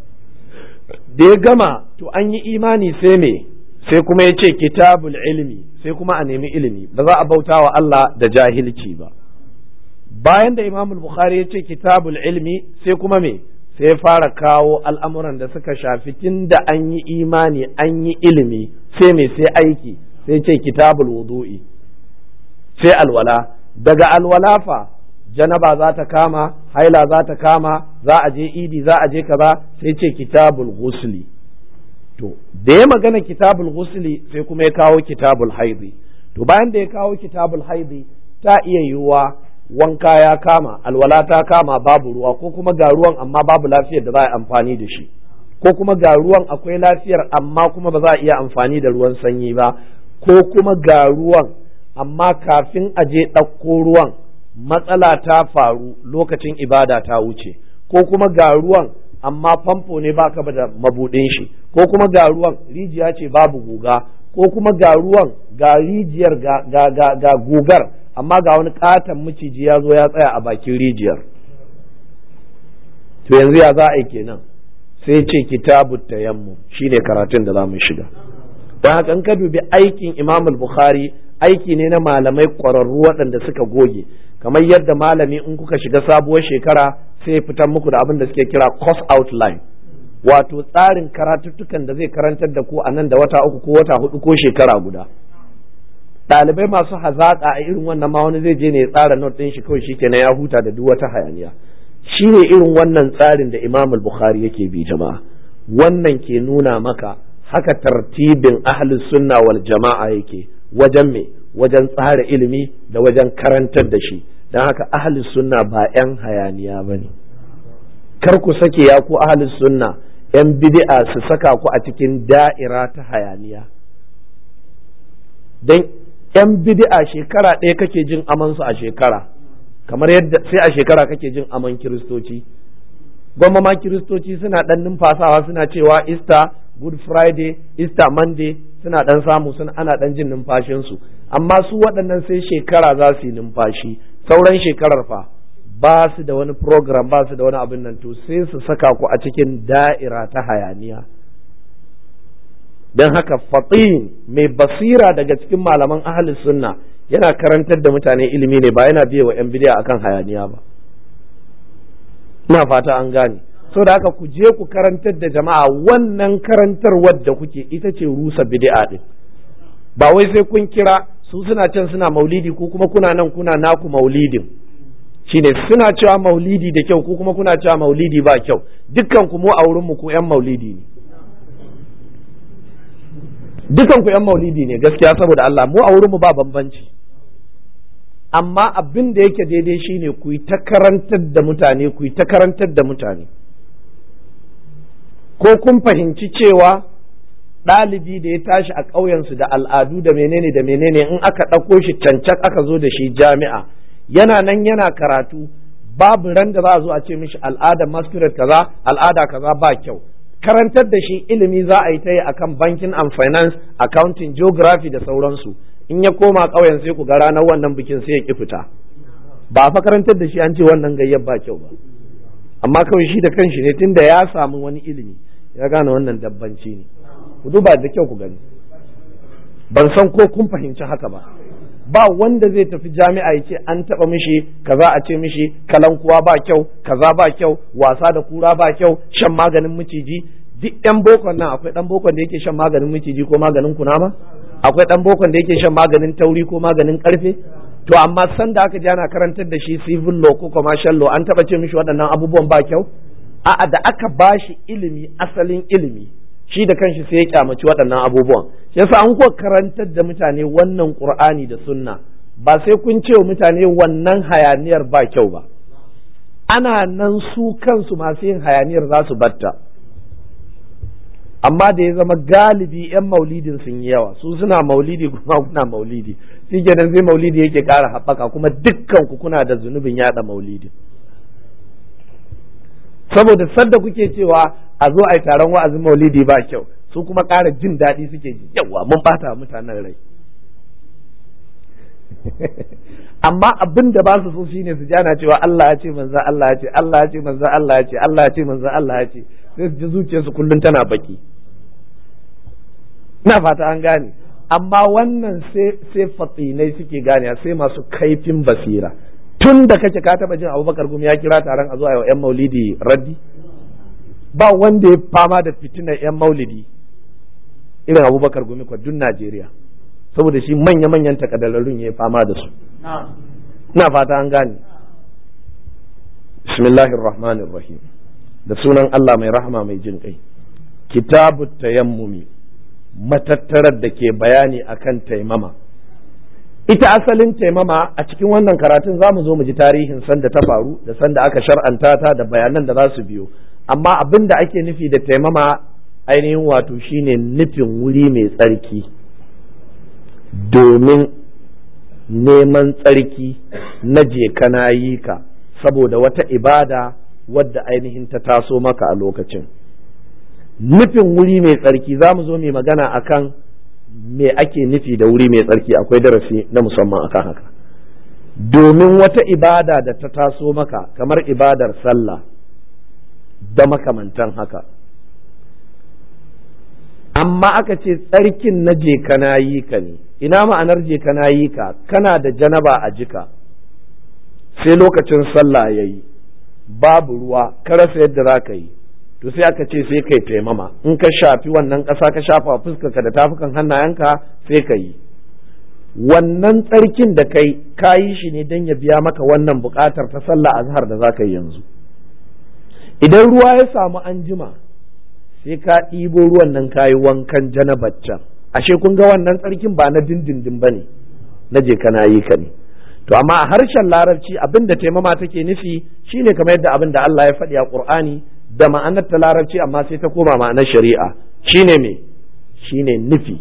da ya gama to an yi imani sai me sai kuma ya ce kitabul ilmi sai kuma a nemi ilimi ba za a bauta wa Allah da jahilci ba bayan da imam al-bukhari ya ce kitabul ilmi sai kuma me sai fara kawo al'amuran da suka shafi tun da an yi imani an yi ilimi sai me sai aiki sai ce kitabul wudu'i sai alwala daga alwala fa janaba za ta kama haila za ta kama za a je idi za a je kaza sai ce kitabul ghusli to da ya magana kitabul ghusli sai kuma ya kawo kitabul haidi to bayan da ya kawo kitabul haidi ta iya yiwuwa wanka ya kama alwala ta kama babu ruwa ko kuma ga ruwan amma babu lafiyar da za a amfani da shi ko kuma ga ruwan akwai lafiyar amma kuma ba za a iya amfani da ruwan sanyi ba ko kuma ga ruwan amma kafin a je ɗauko ruwan matsala ta faru lokacin ibada ta wuce ko kuma ga ruwan amma famfo ne baka da mabudin shi ko kuma ga ruwan rijiya ce babu guga ko kuma ga ruwan ga rijiyar ga ga ga, ga gugar amma ga wani katon miciji ya zo ya tsaya a bakin rijiyar to yanzu ya za a yi kenan sai ce kitabu tayammu shine karatun da za mu shiga don haka in ka dubi aikin imam bukhari aiki ne na malamai ƙwararru waɗanda suka goge kamar yadda malami in kuka shiga sabuwar shekara sai ya fitar muku da abin da suke kira course outline wato tsarin karatuttukan da zai karantar da ku a nan da wata uku ko wata hudu ko shekara guda ɗalibai masu hazaƙa a irin wannan ma wani zai je ne ya tsara not ɗin shi kawai shikenan ya huta da duk wata hayaniya shi ne irin wannan tsarin da imam bukhari yake bi jama'a wannan ke nuna maka haka tartibin ahlus sunna wal jama'a yake wajen me wajen tsara ilimi da wajen karantar da shi don haka ahlus sunna ba 'yan hayaniya ba ne kar ku sake ya ku ahlus sunna 'yan bid'a su saka ku a cikin da'ira ta hayaniya don 'yan bid'a shekara ɗaya kake jin amansu a shekara kamar yadda sai a shekara kake jin aman kiristoci gwamma ma kiristoci suna ɗan numfasawa suna cewa easter good friday easter monday suna ɗan samu suna ana ɗan jin numfashinsu amma su waɗannan sai shekara za su yi numfashi sauran shekarar fa ba su da wani program ba su da wani abin nan to sai su saka ku a cikin da'ira ta hayaniya don haka fatin mai basira daga cikin malaman ahli sunna yana karantar da mutane ilimi ne ba yana biye wa 'yan bidiya akan hayaniya ba ina fata an gane so da haka ku je ku karantar da jama'a wannan karantarwar da kuke ita ce rusa bid'a din ba wai sai kun kira su suna can suna maulidi ko kuma kuna nan kuna naku maulidin shine suna cewa maulidi da kyau ko kuma kuna cewa maulidi ba kyau dukkan ku mu a wurin mu ku yan maulidi ne dukkan ku yan maulidi ne gaskiya saboda Allah mu a wurin mu ba bambanci amma abin da yake daidai shine ku yi ta karantar da mutane ku yi ta karantar da mutane ko kun fahimci cewa ɗalibi da ya tashi a ƙauyensu da al'adu da menene da menene in aka ɗauko shi cancak aka zo da shi jami'a yana nan yana karatu babu ran da za a zo a ce mishi al'ada masquerade kaza al'ada kaza ba kyau karantar da shi ilimi za a yi ta yi akan banking and finance accounting geography da sauransu in ya koma ƙauyen sai ku ga ranar wannan bikin sai ya ki fita ba fa karantar da shi an ce wannan gayyar ba kyau ba amma kawai shi da kanshi ne tunda ya samu wani ilimi ya gane wannan dabbanci ne ku duba da kyau ku gani ban san ko kun fahimci haka ba ba wanda zai tafi jami'a ya ce an taba mishi kaza a ce mishi kalankuwa ba kyau kaza ba kyau wasa da kura ba kyau shan maganin miciji duk yan bokon nan akwai dan bokon da yake shan maganin miciji ko maganin kunama akwai dan bokon da yake shan maganin tauri ko maganin karfe to amma san da aka ji ana karantar da shi civil law ko commercial law an taba ce mishi waɗannan abubuwan ba kyau a'a da aka bashi ilimi asalin ilimi shi da kanshi sai ya kyamaci waɗannan abubuwan yasa an kuwa karantar da mutane wannan qur'ani da sunna ba sai kun ce wa mutane wannan hayaniyar ba kyau ba ana nan su kansu masu yin hayaniyar za su batta amma da ya zama galibi 'yan maulidin sun yi yawa su suna maulidi kuma kuna maulidi shi kenan sai maulidi yake ƙara haɓaka kuma dukkan ku kuna da zunubin yaɗa maulidi saboda sadda kuke cewa a zo a yi taron wa'azin maulidi ba kyau su kuma ƙara jin daɗi suke ji yawa mun bata mutanen rai amma abin da ba su so shine su jana cewa Allah ya ce manzo Allah ya ce Allah ya ce manzo Allah ya ce Allah ya ce manzo Allah ya ce sai su ji zuciyarsu kullum tana baki ina fata an gane amma wannan sai sai fatsinai suke gane sai masu kaifin basira tun da kake ka taba jin Abubakar gumi ya kira taron a zuwa yau yan maulidi raddi ba wanda ya fama da fitinar yan maulidi irin Abubakar gumi kwa dun Najeriya saboda shi manya-manyan takaddararrun ya fama da su ina fata an gane bismillahir rahmanir rahim da sunan Allah mai rahama mai jin kai kitabu tayammumi matattarar da ke bayani akan taimama ita asalin taimama a cikin wannan karatun za mu zo mu ji tarihin sanda ta faru da sanda aka shar'anta ta da bayanan da za su biyo amma abin da ake nufi da taimama ainihin wato shine nufin wuri mai tsarki domin neman tsarki na je kana yi ka saboda wata ibada wadda ainihin ta taso maka a lokacin nufin wuri mai tsarki za mu zo mai magana akan me ake nufi da wuri mai tsarki akwai darasi na musamman akan haka domin wata ibada da ta taso maka kamar ibadar sallah da makamantan haka amma aka ce tsarkin na je kana yi ka ne ina ma'anar je kana yi ka kana da janaba a jika sai lokacin sallah ya yi babu ruwa ka rasa yadda za ka yi to sai aka ce sai kai taimama in ka shafi wannan ƙasa ka shafa fuskarka da tafukan hannayenka sai ka yi wannan tsarkin da kai ka yi shi ne don ya biya maka wannan buƙatar ta sallah azhar da za ka yi yanzu idan ruwa ya samu an jima sai ka ɗibo ruwan nan ka yi wankan janabaccan ashe kun ga wannan tsarkin ba na dindindin ba ne na je kana yi ka ne to amma a harshen larabci abin da taimama take nufi shine kamar yadda abin da Allah ya faɗi a Qur'ani da ma'anar ta larabci amma sai ta koma ma'anar shari'a shine me shine nufi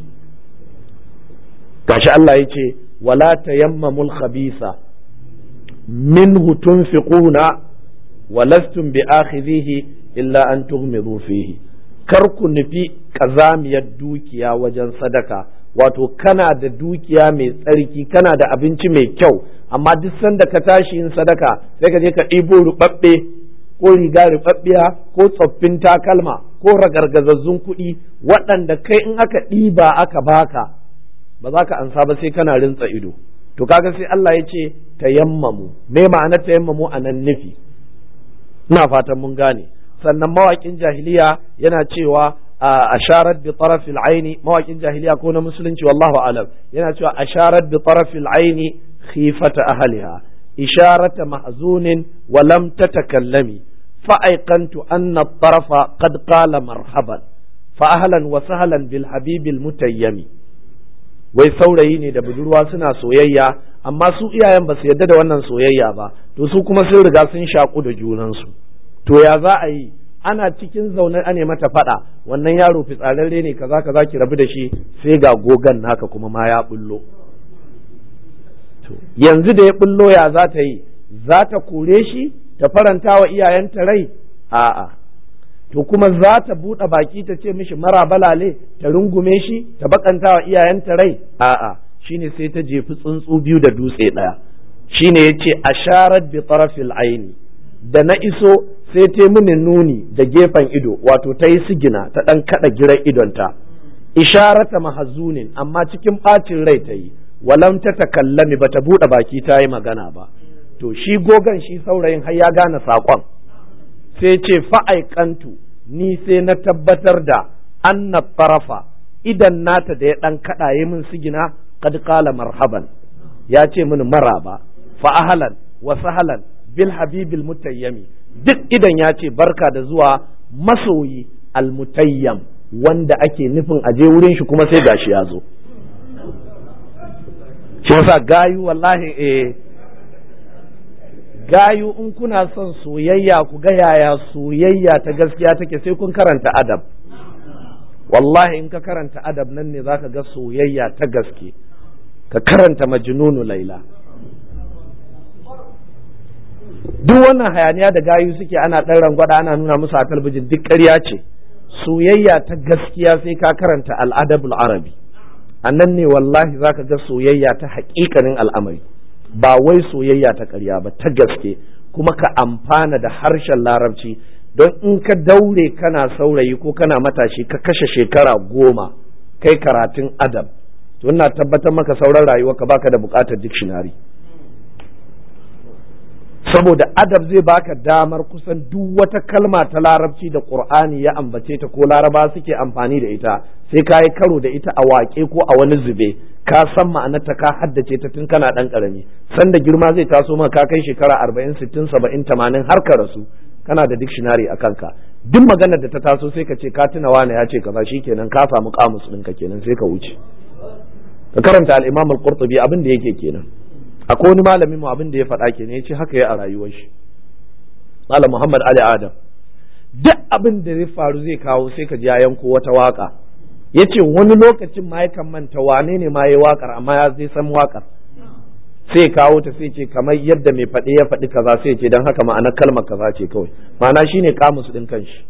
gashi Allah ya ce wala tayammamul khabisa minhu tunfiquna walastum bi akhidhihi illa an tughmidu fihi kar ku nufi kazamiyar dukiya wajen sadaka wato kana da dukiya mai tsarki kana da abinci mai kyau amma duk sanda ka tashi yin sadaka sai ka je ka ɗibo ruɓaɓɓe ko riga ruɓaɓɓiya ko tsoffin takalma ko ragargazazzun kuɗi waɗanda kai in aka ɗiba aka baka ba za ka ansa ba sai kana rintsa ido to kaga sai Allah ya ce tayammamu me ma'anar tayammamu a nan nufi ina fatan mun gane sannan mawaƙin jahiliya yana cewa asharat bi tarafil aini mawaƙin jahiliya ko na musulunci wallahu alam yana cewa asharat bi tarafil aini khifata ahliha isharata mahzunin wa lam tatakallami fa aiqantu anna at-tarafa qad qala marhaban fa ahlan wa sahlan bil habibil mutayyami wai saurayi ne da budurwa suna soyayya amma su iyayen ba su yarda da wannan soyayya ba to su kuma sun riga sun shaku da junansu to ya za a yi ana cikin zaune ane mata faɗa wannan yaro fitsararre ne kaza kaza ki rabu da shi sai ga gogan naka kuma ma ya bullo yanzu da ya bullo ya za ta yi za ta kore shi ta faranta wa iyayenta rai a'a to kuma za ta buɗe baki ta ce mishi mara balale ta rungume shi ta bakanta wa iyayenta rai a'a shine sai ta jefi tsuntsu biyu da dutse ɗaya shine yace asharat bi tarafil aini da na iso sai ta mini nuni da gefen ido wato ta yi sigina ta ɗan kaɗa girar idonta isharata mahazunin amma cikin ɓacin rai ta yi walam ta takallami ba ta buɗe baki ta yi magana ba to shi gogan shi saurayin har ya gane saƙon sai ce fa'aikantu ni sai na tabbatar da anna tarafa idan nata da ya ɗan kaɗaye min sigina kad qala marhaban ya ce mini maraba fa ahlan wa sahlan bil habibil mutayyami duk idan ya ce barka da zuwa masoyi almutayyam wanda ake nufin aje wurin shi kuma sai gashi ya zo shi yasa gayu wallahi eh gayu in kuna son soyayya ku ga yaya soyayya ta gaskiya take sai kun karanta adab wallahi in ka karanta adab nan ne zaka ga soyayya ta gaske ka karanta majnunu laila duk wannan hayaniya da gayu suke ana ɗan rangwada ana nuna musu a talbijin duk ƙarya ce soyayya ta gaskiya sai ka karanta al'adabul arabi a nan ne wallahi za ka ga soyayya ta haƙiƙanin al'amari ba wai soyayya ta ƙarya ba ta gaske kuma ka amfana da harshen larabci don in ka daure kana saurayi ko kana matashi ka kashe shekara goma kai karatun adab to ina tabbatar maka sauran rayuwa ka baka da buƙatar dictionary saboda adab zai baka damar kusan duk wata kalma ta larabci da qur'ani ya ambace ta ko laraba suke amfani da ita sai ka yi karo da ita a waƙe ko a wani zube ka san ma'anarta ka haddace ta tun kana ɗan ƙarami sanda girma zai taso maka ka kai shekara arba'in sittin saba'in tamanin har ka rasu kana da dictionary a kanka duk maganar da ta taso sai ka ce ka tuna wane ya ce kaza shikenan ka samu kamus ɗinka kenan sai ka wuce ka karanta al-imam al-qurtubi abin da yake kenan akwai wani malamin mu abin da ya faɗa ke ne ya ce haka ya a rayuwar shi malam muhammad ali adam duk abin da zai faru zai kawo sai ka ji ya yanko wata waka ya ce wani lokacin ma yakan manta wane ne ma ya wakar amma ya zai san wakar sai kawo ta sai ce kamar yadda mai faɗi ya faɗi kaza sai ce don haka ma'anar kalmar kaza ce kawai ma'ana shine kamus din kanshi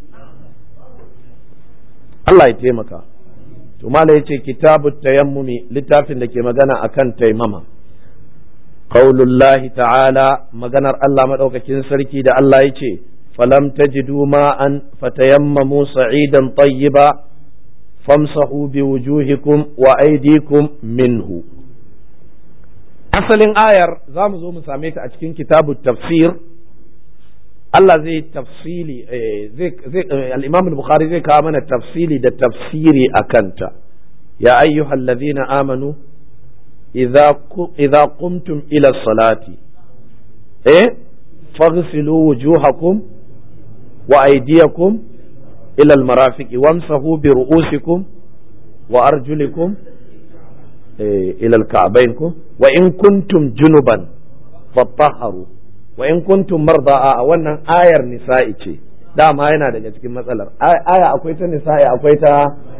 Allah ya taimaka to mala yace kitabut tayammumi littafin da ke magana akan taimama qaulullahi ta'ala maganar Allah madaukakin sarki da Allah yace falam tajidu ma'an fatayammamu sa'idan tayyiba famsahu biwujuhikum wa aydikum minhu asalin ayar za mu zo mu same ta a cikin kitabu tafsir Allah zai tafsili zai al-Imam al-Bukhari zai kawo mana tafsili da tafsiri a kanta ya ayyuhal ladhina amanu idza idza qumtum ila salati eh faghsilu wujuhakum wa aydiyakum ila al-marafiqi wamsahu bi ru'usikum wa arjulikum ila al-ka'bayn wa in kuntum junuban fatahharu wa in kuntum marda a wannan ayar nisa'i ce dama yana daga cikin matsalar aya akwai ta nisa'i akwai ta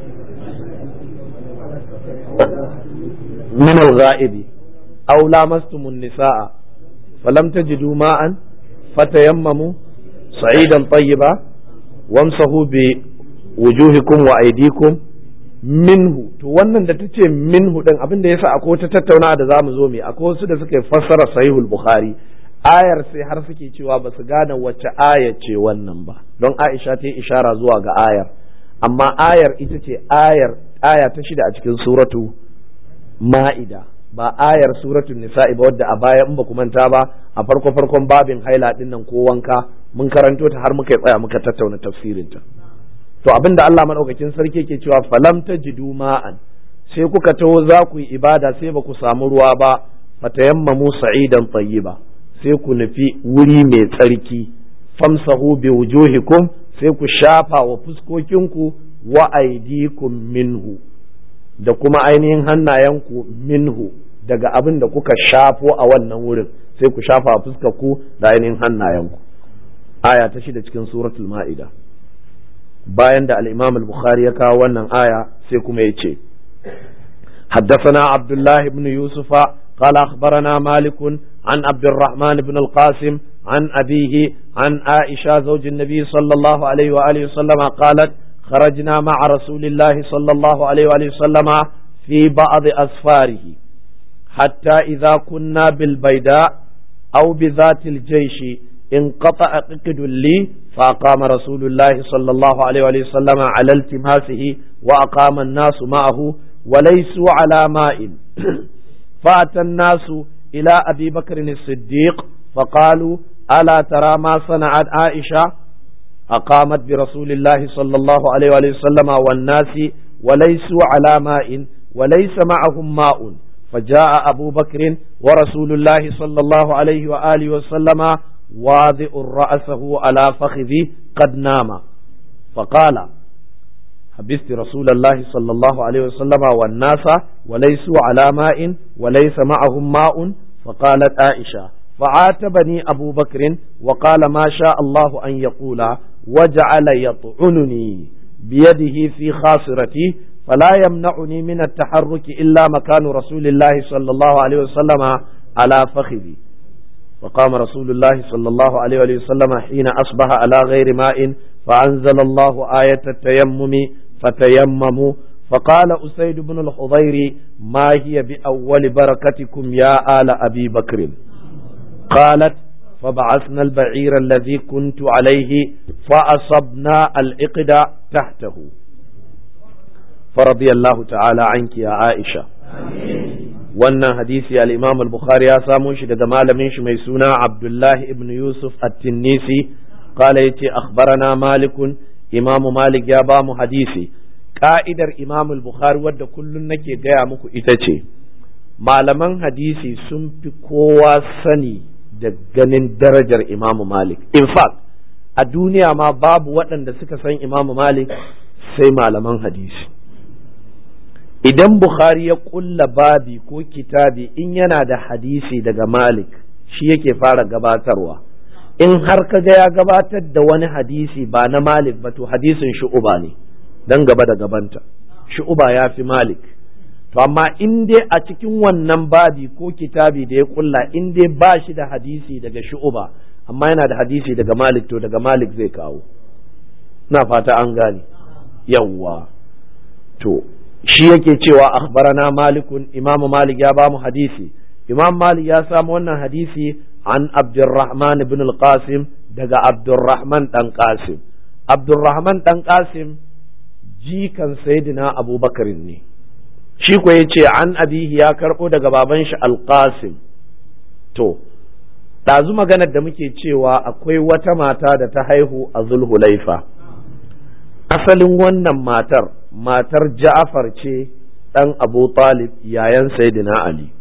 min al-ghaibi aw lamastumun nisaa falam tajidu ma'an fatayammamu sa'idan tayyiba wamsahu bi wujuhikum wa aydikum minhu to wannan da tace minhu din abin da yasa akwai wata tattaunawa da zamu zo mu akwai wasu da suka fassara sahihul bukhari ayar sai har suke cewa ba su gane wacce aya ce wannan ba don Aisha ta yi ishara zuwa ga ayar amma ayar ita ce ayar aya ta shida a cikin suratu ma'ida ba ayar suratu nisa'i ba wadda a baya in ba ku manta ba a farko farkon babin haila din nan ko wanka mun karanto ta har muka tsaya muka tattauna tafsirinta to abin da Allah madaukakin sarki ke cewa falam tajidu ma'an sai kuka taho za ku yi ibada sai ba ku samu ruwa ba fatayammamu sa'idan tayyiba sai ku nufi wuri mai tsarki famsahu bi wujuhikum sai ku shafa wa fuskokinku wa aidikum minhu da kuma ainihin hannayenku minhu daga abin da kuka shafo a wannan wurin sai ku shafa a fuskarku da ainihin hannayenku aya ta shida cikin suratul ma'ida bayan da al-imam al-bukhari ya kawo wannan aya sai kuma ya ce حدثنا عبد الله بن يوسف قال أخبرنا مالك عن عبد الرحمن بن القاسم عن أبيه عن عائشة زوج النبي صلى الله عليه وآله وسلم قالت خرجنا مع رسول الله صلى الله عليه وآله وسلم في بعض أسفاره حتى إذا كنا بالبيداء أو بذات الجيش انقطع عقد لي فأقام رسول الله صلى الله عليه وآله وسلم على التماسه وأقام الناس معه وليسوا على ماء فأتى الناس إلى أبي بكر الصديق فقالوا ألا ترى ما صنعت عائشة أقامت برسول الله صلى الله عليه وآله وسلم والناس وليسوا على ماء وليس معهم ماء فجاء أبو بكر ورسول الله صلى الله عليه وآله وسلم واضع رأسه على فخذي قد نام فقال حبست رسول الله صلى الله عليه وسلم والناس وليسوا على ماء وليس معهم ماء فقالت عائشة فعاتبني أبو بكر وقال ما شاء الله أن يقول وجعل يطعنني بيده في خاصرتي فلا يمنعني من التحرك إلا مكان رسول الله صلى الله عليه وسلم على فخذي فقام رسول الله صلى الله عليه وسلم حين أصبح على غير ماء فأنزل الله آية التيمم فتيمموا فقال أسيد بن الخضير ما هي بأول بركتكم يا آل أبي بكر قالت فبعثنا البعير الذي كنت عليه فأصبنا الإقد تحته فرضي الله تعالى عنك يا عائشة wannan hadisi al-Imam al-Bukhari ya samo shi daga malamin shi mai suna Abdullahi ibn Yusuf at-Tinnisi qala yace akhbarana Malik Imam Malik ya ba mu hadisi ka'idar Imam al-Bukhari wadda kullun nake gaya muku ita ce malaman hadisi sun fi kowa sani da ganin darajar Imam Malik in fact a duniya ma babu waɗanda suka san Imam Malik sai malaman hadisi idan Bukhari ya kulla babi ko kitabi in yana da hadisi daga Malik shi yake fara gabatarwa in har kaga ya gabatar da wani hadisi ba na Malik ba to hadisin shu'uba ne dan gaba da gabanta shu'uba ya fi Malik to amma in dai a cikin wannan babi ko kitabi da ya kulla in dai ba shi da hadisi daga shu'uba amma yana da hadisi daga malik to daga malik zai kawo na fata an gane yawwa to shi yake cewa akhbarana malikun imamu malik ya bamu hadisi imam malik ya samu wannan hadisi an abdurrahman ibn al-qasim daga abdurrahman dan qasim abdurrahman dan qasim jikan sayyidina abubakar ne shi ko yace an abihi ya karbo daga baban shi al-qasim to ɗazu maganar da muke cewa akwai wata mata da ta haihu a zulhulaifa asalin wannan matar matar ja'afar ce ɗan abu talib yayan sayyidina ali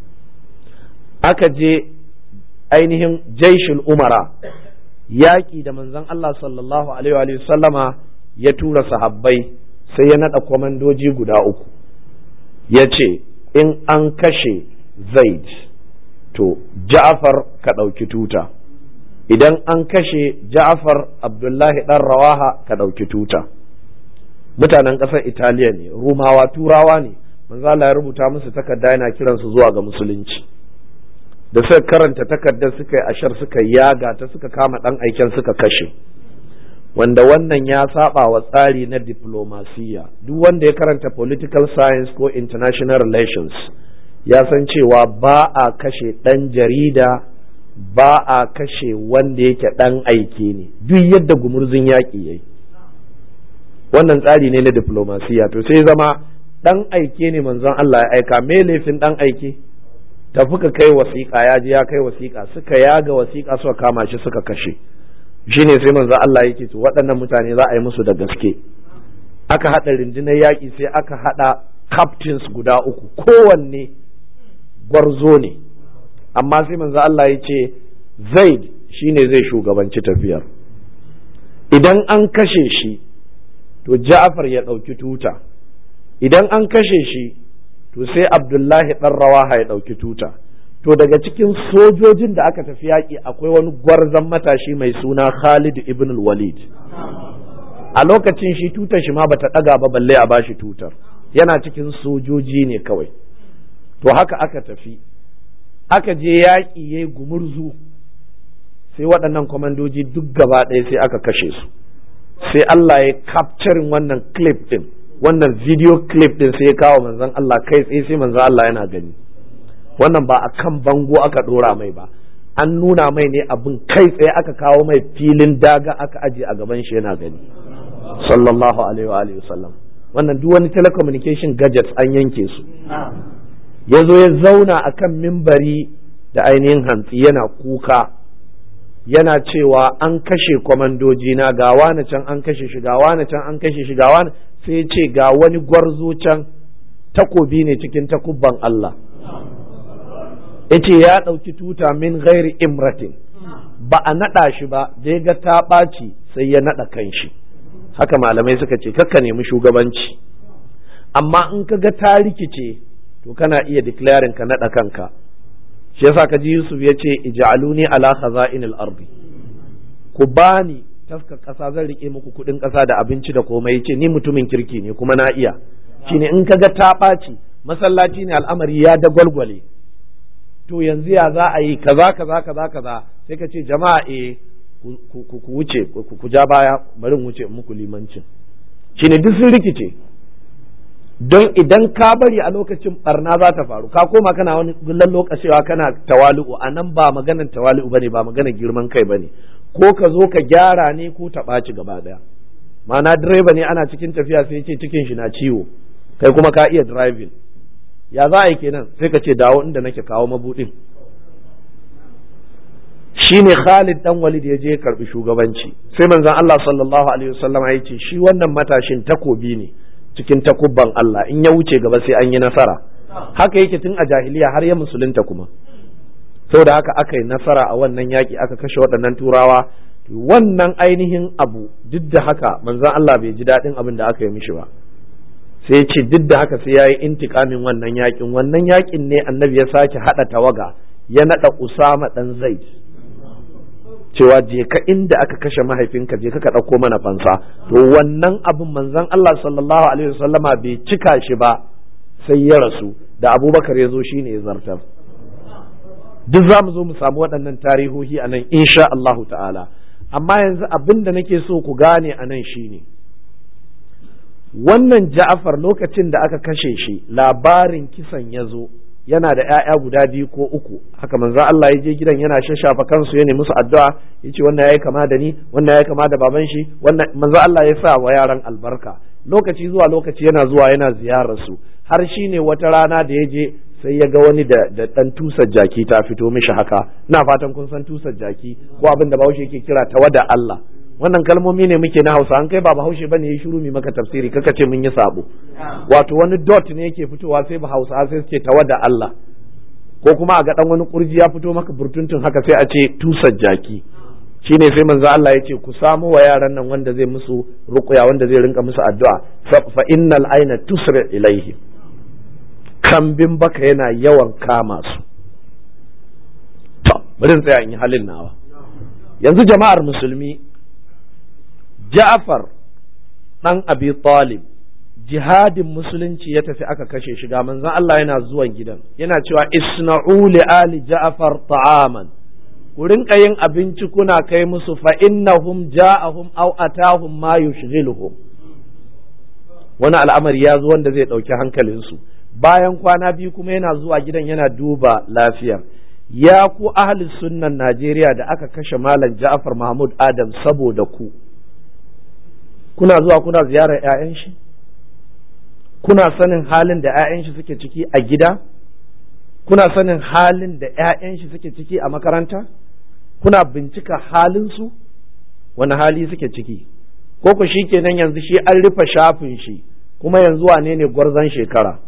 aka je ainihin jaishul umara yaƙi da manzon Allah sallallahu alaihi sallama ya tura sahabbai sai ya naɗa kwamandoji guda uku ya ce in an kashe zaid to ja'afar ka ɗauki tuta idan an kashe ja'afar abdullahi ɗan rawaha ka ɗauki tuta mutanen ƙasar italiya ne rumawa turawa ne manzo Allah ya rubuta musu takarda yana kiransu zuwa ga musulunci da suka karanta takardar suka yi ashar suka yaga ta suka kama ɗan aiken suka kashe wanda wannan ya saba wa tsari na diplomasiya duk wanda ya karanta political science ko international relations ya san cewa ba a kashe ɗan jarida ba a kashe wanda yake ɗan aike ne duk yadda gumurzun yaƙi yayi wannan tsari ne na diplomasiya to sai zama ɗan aike ne manzon Allah ya aika me laifin ɗan aike tafi ka kai wasiƙa ya je ya kai wasiƙa suka yaga wasiƙa suka kama shi suka kashe shine sai manzon Allah yake to waɗannan mutane za a yi musu da gaske aka haɗa rundunar yaƙi sai aka haɗa captains guda uku kowanne gwarzo ne amma sai manzo Allah ya ce zaid shine zai shugabanci tafiyar idan an kashe shi to ja'far ya ɗauki tuta idan an kashe shi to sai abdullahi ɗan rawaha ya ɗauki tuta to daga cikin sojojin da aka tafi yaƙi akwai wani gwarzon matashi mai suna khalid ibn walid a lokacin shi tutar shi ma bata ɗaga ba balle a bashi tutar yana cikin sojoji ne kawai to haka aka tafi aka je yaƙi ya gumurzu sai waɗannan kwamandoji duk gaba ɗaya sai aka kashe su sai Allah ya capturing wannan clip ɗin wannan video clip ɗin sai ya kawo manzon Allah kai tsaye sai manzon Allah yana gani wannan ba a kan bango aka ɗora mai ba an nuna mai ne abin kai tsaye aka kawo mai filin daga aka aje a gaban shi yana gani sallallahu alaihi wa alihi wasallam wannan duk wani telecommunication gadgets an yanke su ya zo ya zauna a kan mimbari da ainihin hantsi yana kuka yana cewa an kashe kwamandoji na ga wani can an kashe shi ga wani can an kashe shi ga wani sai ya ce ga wani gwarzo can takobi ne cikin takubban Allah ya ce ya ɗauki tuta min ghairi imratin ba a naɗa shi ba da ya ga ta ɓaci sai ya naɗa kan shi haka malamai suka ce kakka nemi shugabanci amma in ka ga ta rikice to kana iya declaring ka naɗa kanka shi yasa ka ji Yusuf ya ce ij'aluni ala khaza'inil ardi ku bani taska ƙasa zan rike muku kuɗin ƙasa da abinci da komai yace ni mutumin kirki ne kuma na iya shine in kaga ta ɓaci masallaci ne al'amari ya dagwalgwale to yanzu ya za a yi kaza kaza kaza kaza sai ka ce jama'a eh ku wuce ku ja baya bari in wuce muku limancin shine duk sun rikice don idan ka bari a lokacin barna za ta faru ka koma kana wani gullan lokacewa kana tawali'u a nan ba maganan tawali'u bane ba maganan girman kai bane ko ka zo ka gyara ne ko ta ɓaci gaba daya ma'ana direba ne ana cikin tafiya sai ce cikin shi na ciwo kai kuma ka iya driving ya za a yi kenan sai ka ce dawo inda nake kawo mabudin shine Khalid dan Walid ya je karbi shugabanci sai manzon Allah sallallahu alaihi wasallam ya ce shi wannan matashin takobi ne cikin takubban Allah in ya wuce gaba sai an yi nasara haka yake tun a jahiliya har ya musulunta kuma saboda haka aka yi nasara a wannan yaki aka kashe waɗannan turawa wannan ainihin abu duk da haka manzon Allah bai ji daɗin abin da aka yi mishi ba sai ce duk da haka sai ya yi intikamin wannan yakin wannan yakin ne annabi ya sake haɗa tawaga ya naɗa usama ɗan zaid cewa je ka inda aka kashe mahaifinka je ka ɗauko mana fansa to wannan abin manzon Allah sallallahu alaihi wasallama bai cika shi ba sai ya rasu da abubakar ya zo shine ya zartar duk za mu zo mu samu waɗannan tarihohi a nan insha Allahu ta'ala amma yanzu abin da nake so ku gane a nan shine wannan ja'afar lokacin da aka kashe shi labarin kisan ya zo yana da ‘ya'ya guda biyu ko uku haka manzo Allah ya je gidan yana shashafa kansu ya musu addu'a ya ce wannan ya yi kama da ni wannan ya yi kama da baban shi wannan manzo Allah ya sa wa yaran albarka lokaci zuwa lokaci yana zuwa yana ziyarar su har shi ne wata rana da ya je sai ya ga wani da da dan tusar jaki ta fito mishi haka ina fatan kun san tusar jaki ko abin da Bahaushe yake kira tawada Allah wannan kalmomi ne muke na Hausa an kai ba Bahaushe bane ya shiru mi maka tafsiri kaka ce mun yi sabo wato wani dot ne yake fitowa sai ba Hausa sai suke tawada Allah ko kuma a ga dan wani kurji ya fito maka burtuntun haka sai a ce tusar jaki shine sai manzo Allah ya ce ku samu wa yaran nan wanda zai musu ruqya wanda zai rinka musu addu'a fa innal aina tusri ilaihi kambin baka yana yawan kama su to bari in tsaya in yi halin nawa yanzu jama'ar musulmi Ja'far ɗan Abi Talib jihadin musulunci ya tafi aka kashe shi ga manzon Allah yana zuwan gidan yana cewa isna'u li ali Ja'far ta'aman ku rinka yin abinci kuna kai musu fa innahum ja'ahum aw atahum ma yushghiluhum wani al'amari ya zo wanda zai ɗauki hankalinsu bayan kwana biyu kuma yana zuwa gidan yana duba lafiyar ya ku ahli sunnan Najeriya da aka kashe malam Ja'far Mahmud Adam saboda ku kuna zuwa kuna ziyarar 'ya'yan shi kuna sanin halin da 'ya'yan shi suke ciki a gida kuna sanin halin da 'ya'yan shi suke ciki a makaranta kuna bincika halinsu wani hali suke ciki ko ku shi kenan yanzu shi an rufe shafin shi kuma yanzu wane ne gwarzon shekara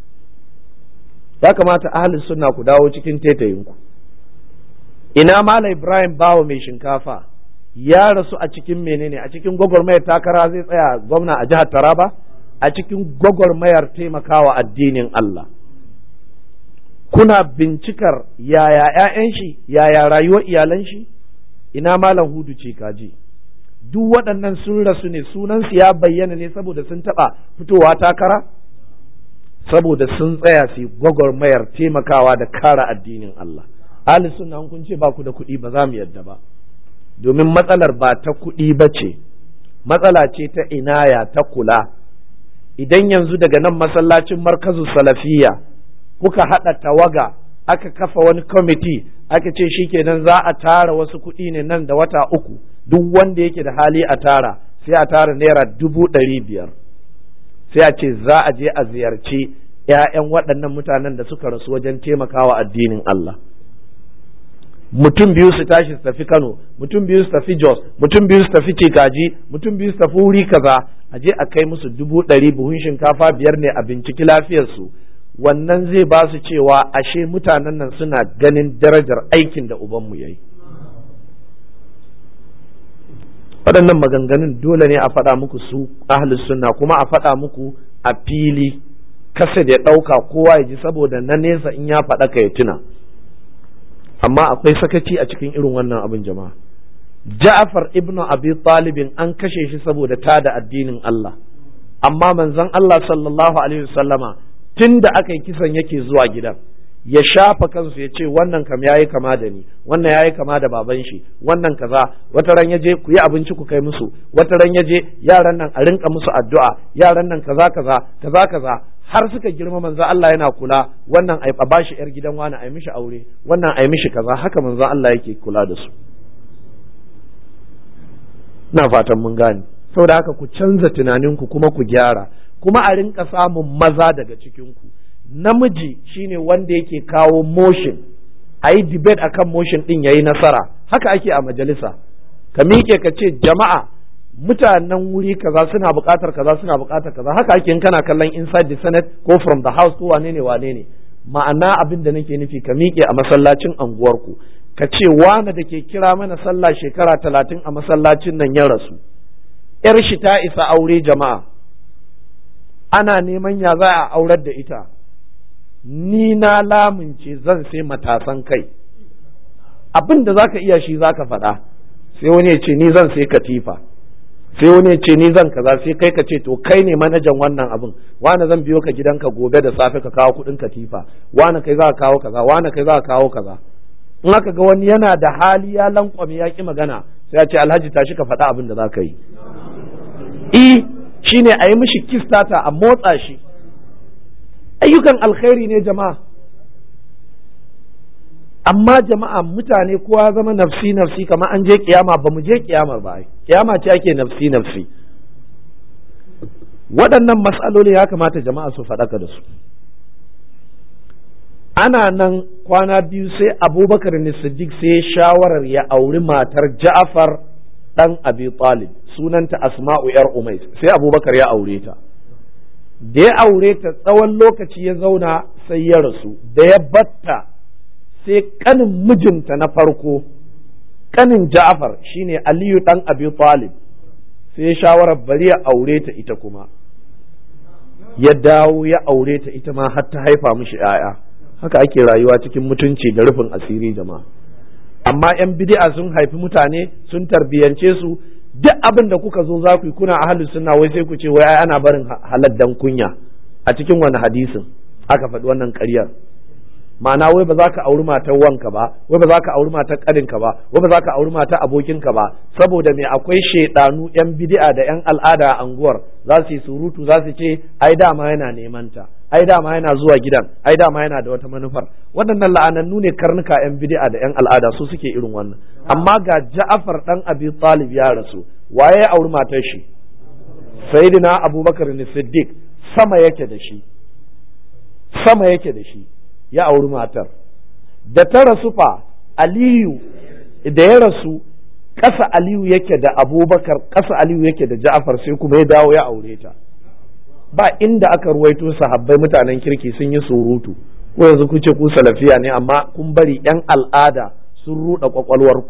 ya kamata ahli sunna ku dawo cikin tetayinku ina mala ibrahim bawa mai shinkafa ya rasu a cikin menene a cikin gwagwarmayar takara zai tsaya gwamna a jihar Taraba a cikin gwagwarmayar taimakawa addinin Allah kuna bincikar yaya ‘ya'yan shi yaya rayuwar iyalan shi ina malam hudu ce kaji duk waɗannan sun rasu ne sunansu ya bayyana ne saboda sun taɓa fitowa takara saboda sun tsaya su gwagwarmayar taimakawa da kara addinin Allah ahli sunna kun ce ba ku da kuɗi ba za mu yadda ba domin matsalar ba ta kuɗi ba ce matsala ce ta inaya ta kula idan yanzu daga nan masallacin markazu salafiya kuka haɗa tawaga aka kafa wani kwamiti aka ce shi kenan za a tara wasu kuɗi ne nan da wata uku duk wanda yake da hali a tara sai a tara naira dubu ɗari biyar sai a ce za a je a ziyarci 'ya'yan waɗannan mutanen da suka rasu wajen taimakawa addinin Allah mutum biyu su tashi su tafi Kano mutum biyu su tafi Jos mutum biyu su tafi Cikaji mutum biyu su tafi wuri kaza a je a kai musu dubu ɗari buhun shinkafa biyar ne a binciki lafiyarsu wannan zai ba su cewa ashe mutanen nan suna ganin darajar aikin da ubanmu ya yi waɗannan maganganun dole ne a faɗa muku su ahlus sunna kuma a faɗa muku a fili kasa da ya ɗauka kowa ya ji saboda na nesa in ya faɗa ka ya tuna amma akwai sakaci a cikin irin wannan abin jama'a Ja'far ibnu Abi Talibin an kashe shi saboda tada addinin Allah amma manzon Allah sallallahu alaihi wasallama tunda aka yi kisan yake zuwa gidan ya shafa kansu ya ce wannan kam yayi kama da ni wannan yayi kama da baban shi wannan kaza wata ran yaje ku yi abinci ku kai musu wata ran yaje yaran nan a rinka musu addu'a yaran nan kaza kaza kaza kaza har suka girma manzo Allah yana kula wannan a bashi yar gidan wani ai mishi aure wannan ai mishi kaza haka manzo Allah yake kula da su ina fatan mun gane saboda haka ku canza tunaninku kuma ku gyara kuma a rinka samun maza daga cikinku namiji shine wanda yake kawo motion a yi debate akan motion din yayi nasara haka ake a majalisa ka miƙe ka ce jama'a mutanen wuri kaza suna buƙatar kaza suna buƙatar kaza haka ake in kana kallon inside the senate ko from the house ko wane ne wane ne ma'ana abin da nake nufi ka miƙe a masallacin anguwarku ka ce wane da ke kira mana sallah shekara talatin a masallacin nan ya rasu yar shi ta isa aure jama'a ana neman ya za a aurar da ita ni na lamunce zan sai matasan kai abin da zaka iya shi zaka faɗa sai wani ya ce ni zan sai katifa sai wani ce ni zan kaza sai kai ka ce to kai ne manajan wannan abin wani zan biyo ka gidanka gobe da safe ka kawo kuɗin katifa wani kai za ka kawo kaza wani kai za ka kawo kaza in aka ga wani yana da hali ya lankwame ya ki magana sai ya ce alhaji tashi ka faɗa abin da za ka yi i shine a yi mishi kistata a motsa shi ayyukan alkhairi ne jama'a amma jama'a mutane kowa zama nafsi nafsi kamar an je kiyama ba mu je kiyamar ba kiyama ce ake nafsi nafsi waɗannan matsaloli ya kamata jama'a su faɗaka da su ana nan kwana biyu sai abubakar ne siddiq sai shawarar ya auri matar ja'far ɗan abi talib sunanta asma'u yar umais sai abubakar ya aure ta da ya aure ta tsawon lokaci ya zauna sai ya rasu da ya batta sai kanin mijinta na farko kanin ja'far shine aliyu ɗan abi talib sai shawarar bari ya aure ta ita kuma ya dawo ya aure ta ita ma har ta haifa mishi 'ya'ya haka ake rayuwa cikin mutunci da rufin asiri jama'a amma 'yan bid'a sun haifi mutane sun tarbiyance su duk abin da kuka zo za ku yi kuna ahli sunna wai sai ku ce wai ana barin haladdan kunya a cikin wani hadisin aka faɗi wannan ƙaryar ma'ana wai ba za ka auri matar wanka ba wai ba za ka auri matar ƙarinka ba wai ba za ka auri matar abokinka ba saboda me akwai shaidanu yan bid'a da yan al'ada a anguwar za su yi surutu za su ce ai dama yana neman ta ai dama yana zuwa gidan ai dama yana da wata manufar waɗannan la'anannu ne karnuka yan bid'a da yan al'ada su suke irin wannan amma ga Ja'far dan Abi Talib ya rasu waye ya auri matar shi Sayyidina Abubakar ne Siddiq sama yake da shi sama yake da shi ya auri matar da ta rasu fa aliyu da ya rasu ƙasa aliyu yake da abubakar ƙasa aliyu yake da ja'afar sai kuma ya dawo ya aure ta ba inda aka ruwaito sahabbai mutanen kirki sun yi surutu ko yanzu ku ce ku salafiya ne amma kun bari yan al'ada sun ruɗa kwakwalwarku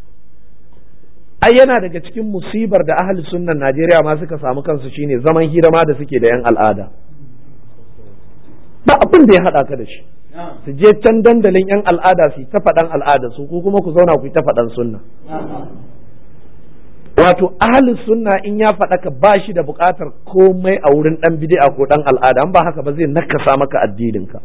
ai yana daga cikin musibar da ahli sunnan Najeriya ma suka samu kansu shine zaman hira ma da suke da yan al'ada ba abin da ya haɗa ka da shi su je can dandalin yan al'ada su ta faɗan al'ada su ko kuma ku zauna ku ta faɗan sunna wato ahli sunna in ya faɗa ka ba shi da buƙatar komai a wurin ɗan bid'a ko ɗan al'ada ba haka ba zai nakasa maka addininka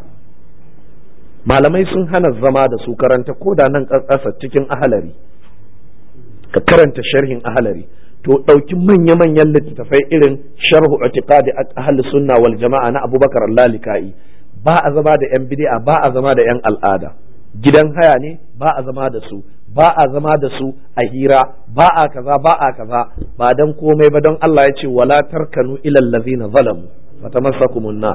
malamai sun hana zama da su karanta ko da nan ƙasa cikin ahalari ka karanta sharhin ahalari to ɗauki manya-manyan littattafai irin sharhu itiqadi ahli sunna wal jama'a na abubakar lalika'i ba a zama da yan bid'a ba a zama da yan al'ada gidan haya ne ba a zama da su ba a zama da su a hira ba a kaza ba a kaza ba dan komai ba don Allah ya ce wala tarkanu ilal ladzina zalamu fatamassakumun nar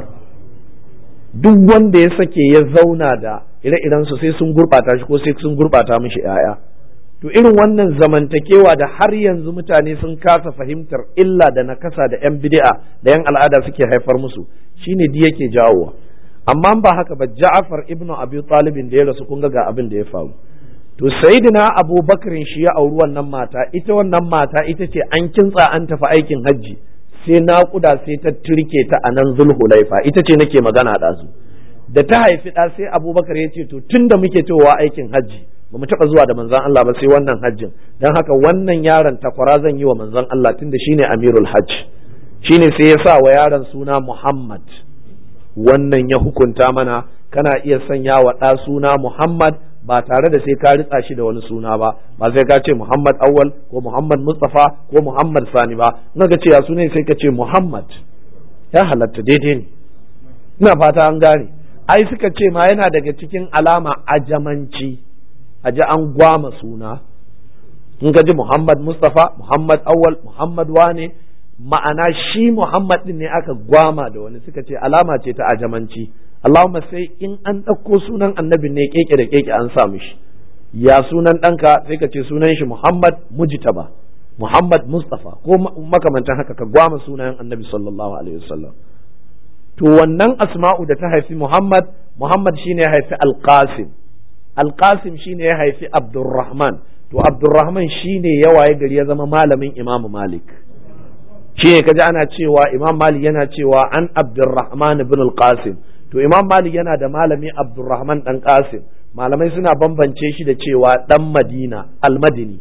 duk wanda ya sake ya zauna da ire-iren su sai sun gurbata shi ko sai sun gurbata mishi 'ya'ya to irin wannan zamantakewa da har yanzu mutane sun kasa fahimtar illa da nakasa da 'yan bid'a da 'yan al'ada suke haifar musu shine di yake jawowa amma ba haka ba Ja'far ibnu Abi Talib da ya rasu kun ga abin da ya faru to sayyidina Abu Bakrin shi ya auri wannan mata ita wannan mata ita ce an kintsa an tafi aikin hajji sai naƙuda sai ta turke ta a nan Zulhulaifa ita ce nake magana da su da ta haifi ɗa sai Abubakar ya ce to tunda muke cewa aikin hajji ba mu taɓa zuwa da manzon Allah ba sai wannan hajjin don haka wannan yaron takwara zan yi wa manzon Allah tunda shine amirul hajj shine sai ya sa wa yaron suna Muhammad wannan ya hukunta mana kana iya sanya wa ɗa suna Muhammad ba tare da sai ka ritsa shi da wani suna ba ba sai ka ce Muhammad awwal ko Muhammad Mustafa ko Muhammad Sani ba in ka ce ya sunan sai ka ce Muhammad ya halatta daidai ne ina fata an gane ai suka ce ma yana daga cikin alama ajamanci a ji an gwama suna in ka ji Muhammad Mustafa Muhammad Awwal Muhammad wane ma'ana shi Muhammad din ne aka gwama da wani suka ce alama ce ta ajamanci Allahumma sai in an ɗauko sunan annabin ne keke da keke an sa mishi ya sunan ɗanka sai ka ce sunan shi Muhammad Mujtaba Muhammad Mustafa ko makamantan haka ka gwama sunayen annabi sallallahu alaihi wasallam to wannan asma'u da ta haifi Muhammad Muhammad shine ya haifi Al-Qasim Al-Qasim shine ya haifi Abdurrahman to Abdurrahman shine ya waye gari ya zama malamin Imam Malik shine kaji ana cewa Imam Malik yana cewa an Abdurrahman ibn Al-Qasim to Imam Malik yana da malami Abdurrahman dan Qasim malamai suna bambance shi da cewa dan Madina Al-Madini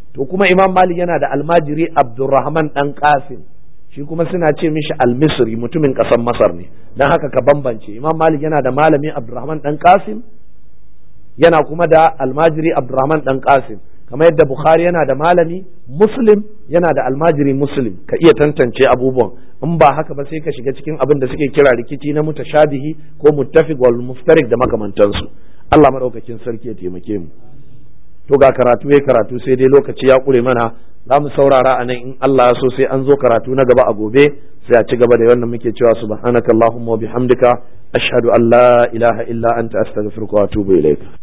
to kuma imam malik yana da almajiri abdurrahman dan qasim shi kuma suna ce mishi almisri mutumin ƙasar masar ne don haka ka bambance imam malik yana da malami abdurrahman dan qasim yana kuma da almajiri abdurrahman dan qasim kamar yadda bukhari yana da malami muslim yana da almajiri muslim ka iya tantance abubuwan in ba haka ba sai ka shiga cikin abin da suke kira rikici na mutashabihi ko muttafiq wal muftarik da makamantansu Allah madaukakin sarki ya taimake mu to ga karatu ya karatu sai dai lokaci ya kure mana za mu saurara a nan in Allah ya so sai an zo karatu na gaba a gobe sai a ci gaba da wannan muke cewa subhanakallahumma wa bihamdika ashhadu an la ilaha illa anta astaghfiruka wa atubu ilaik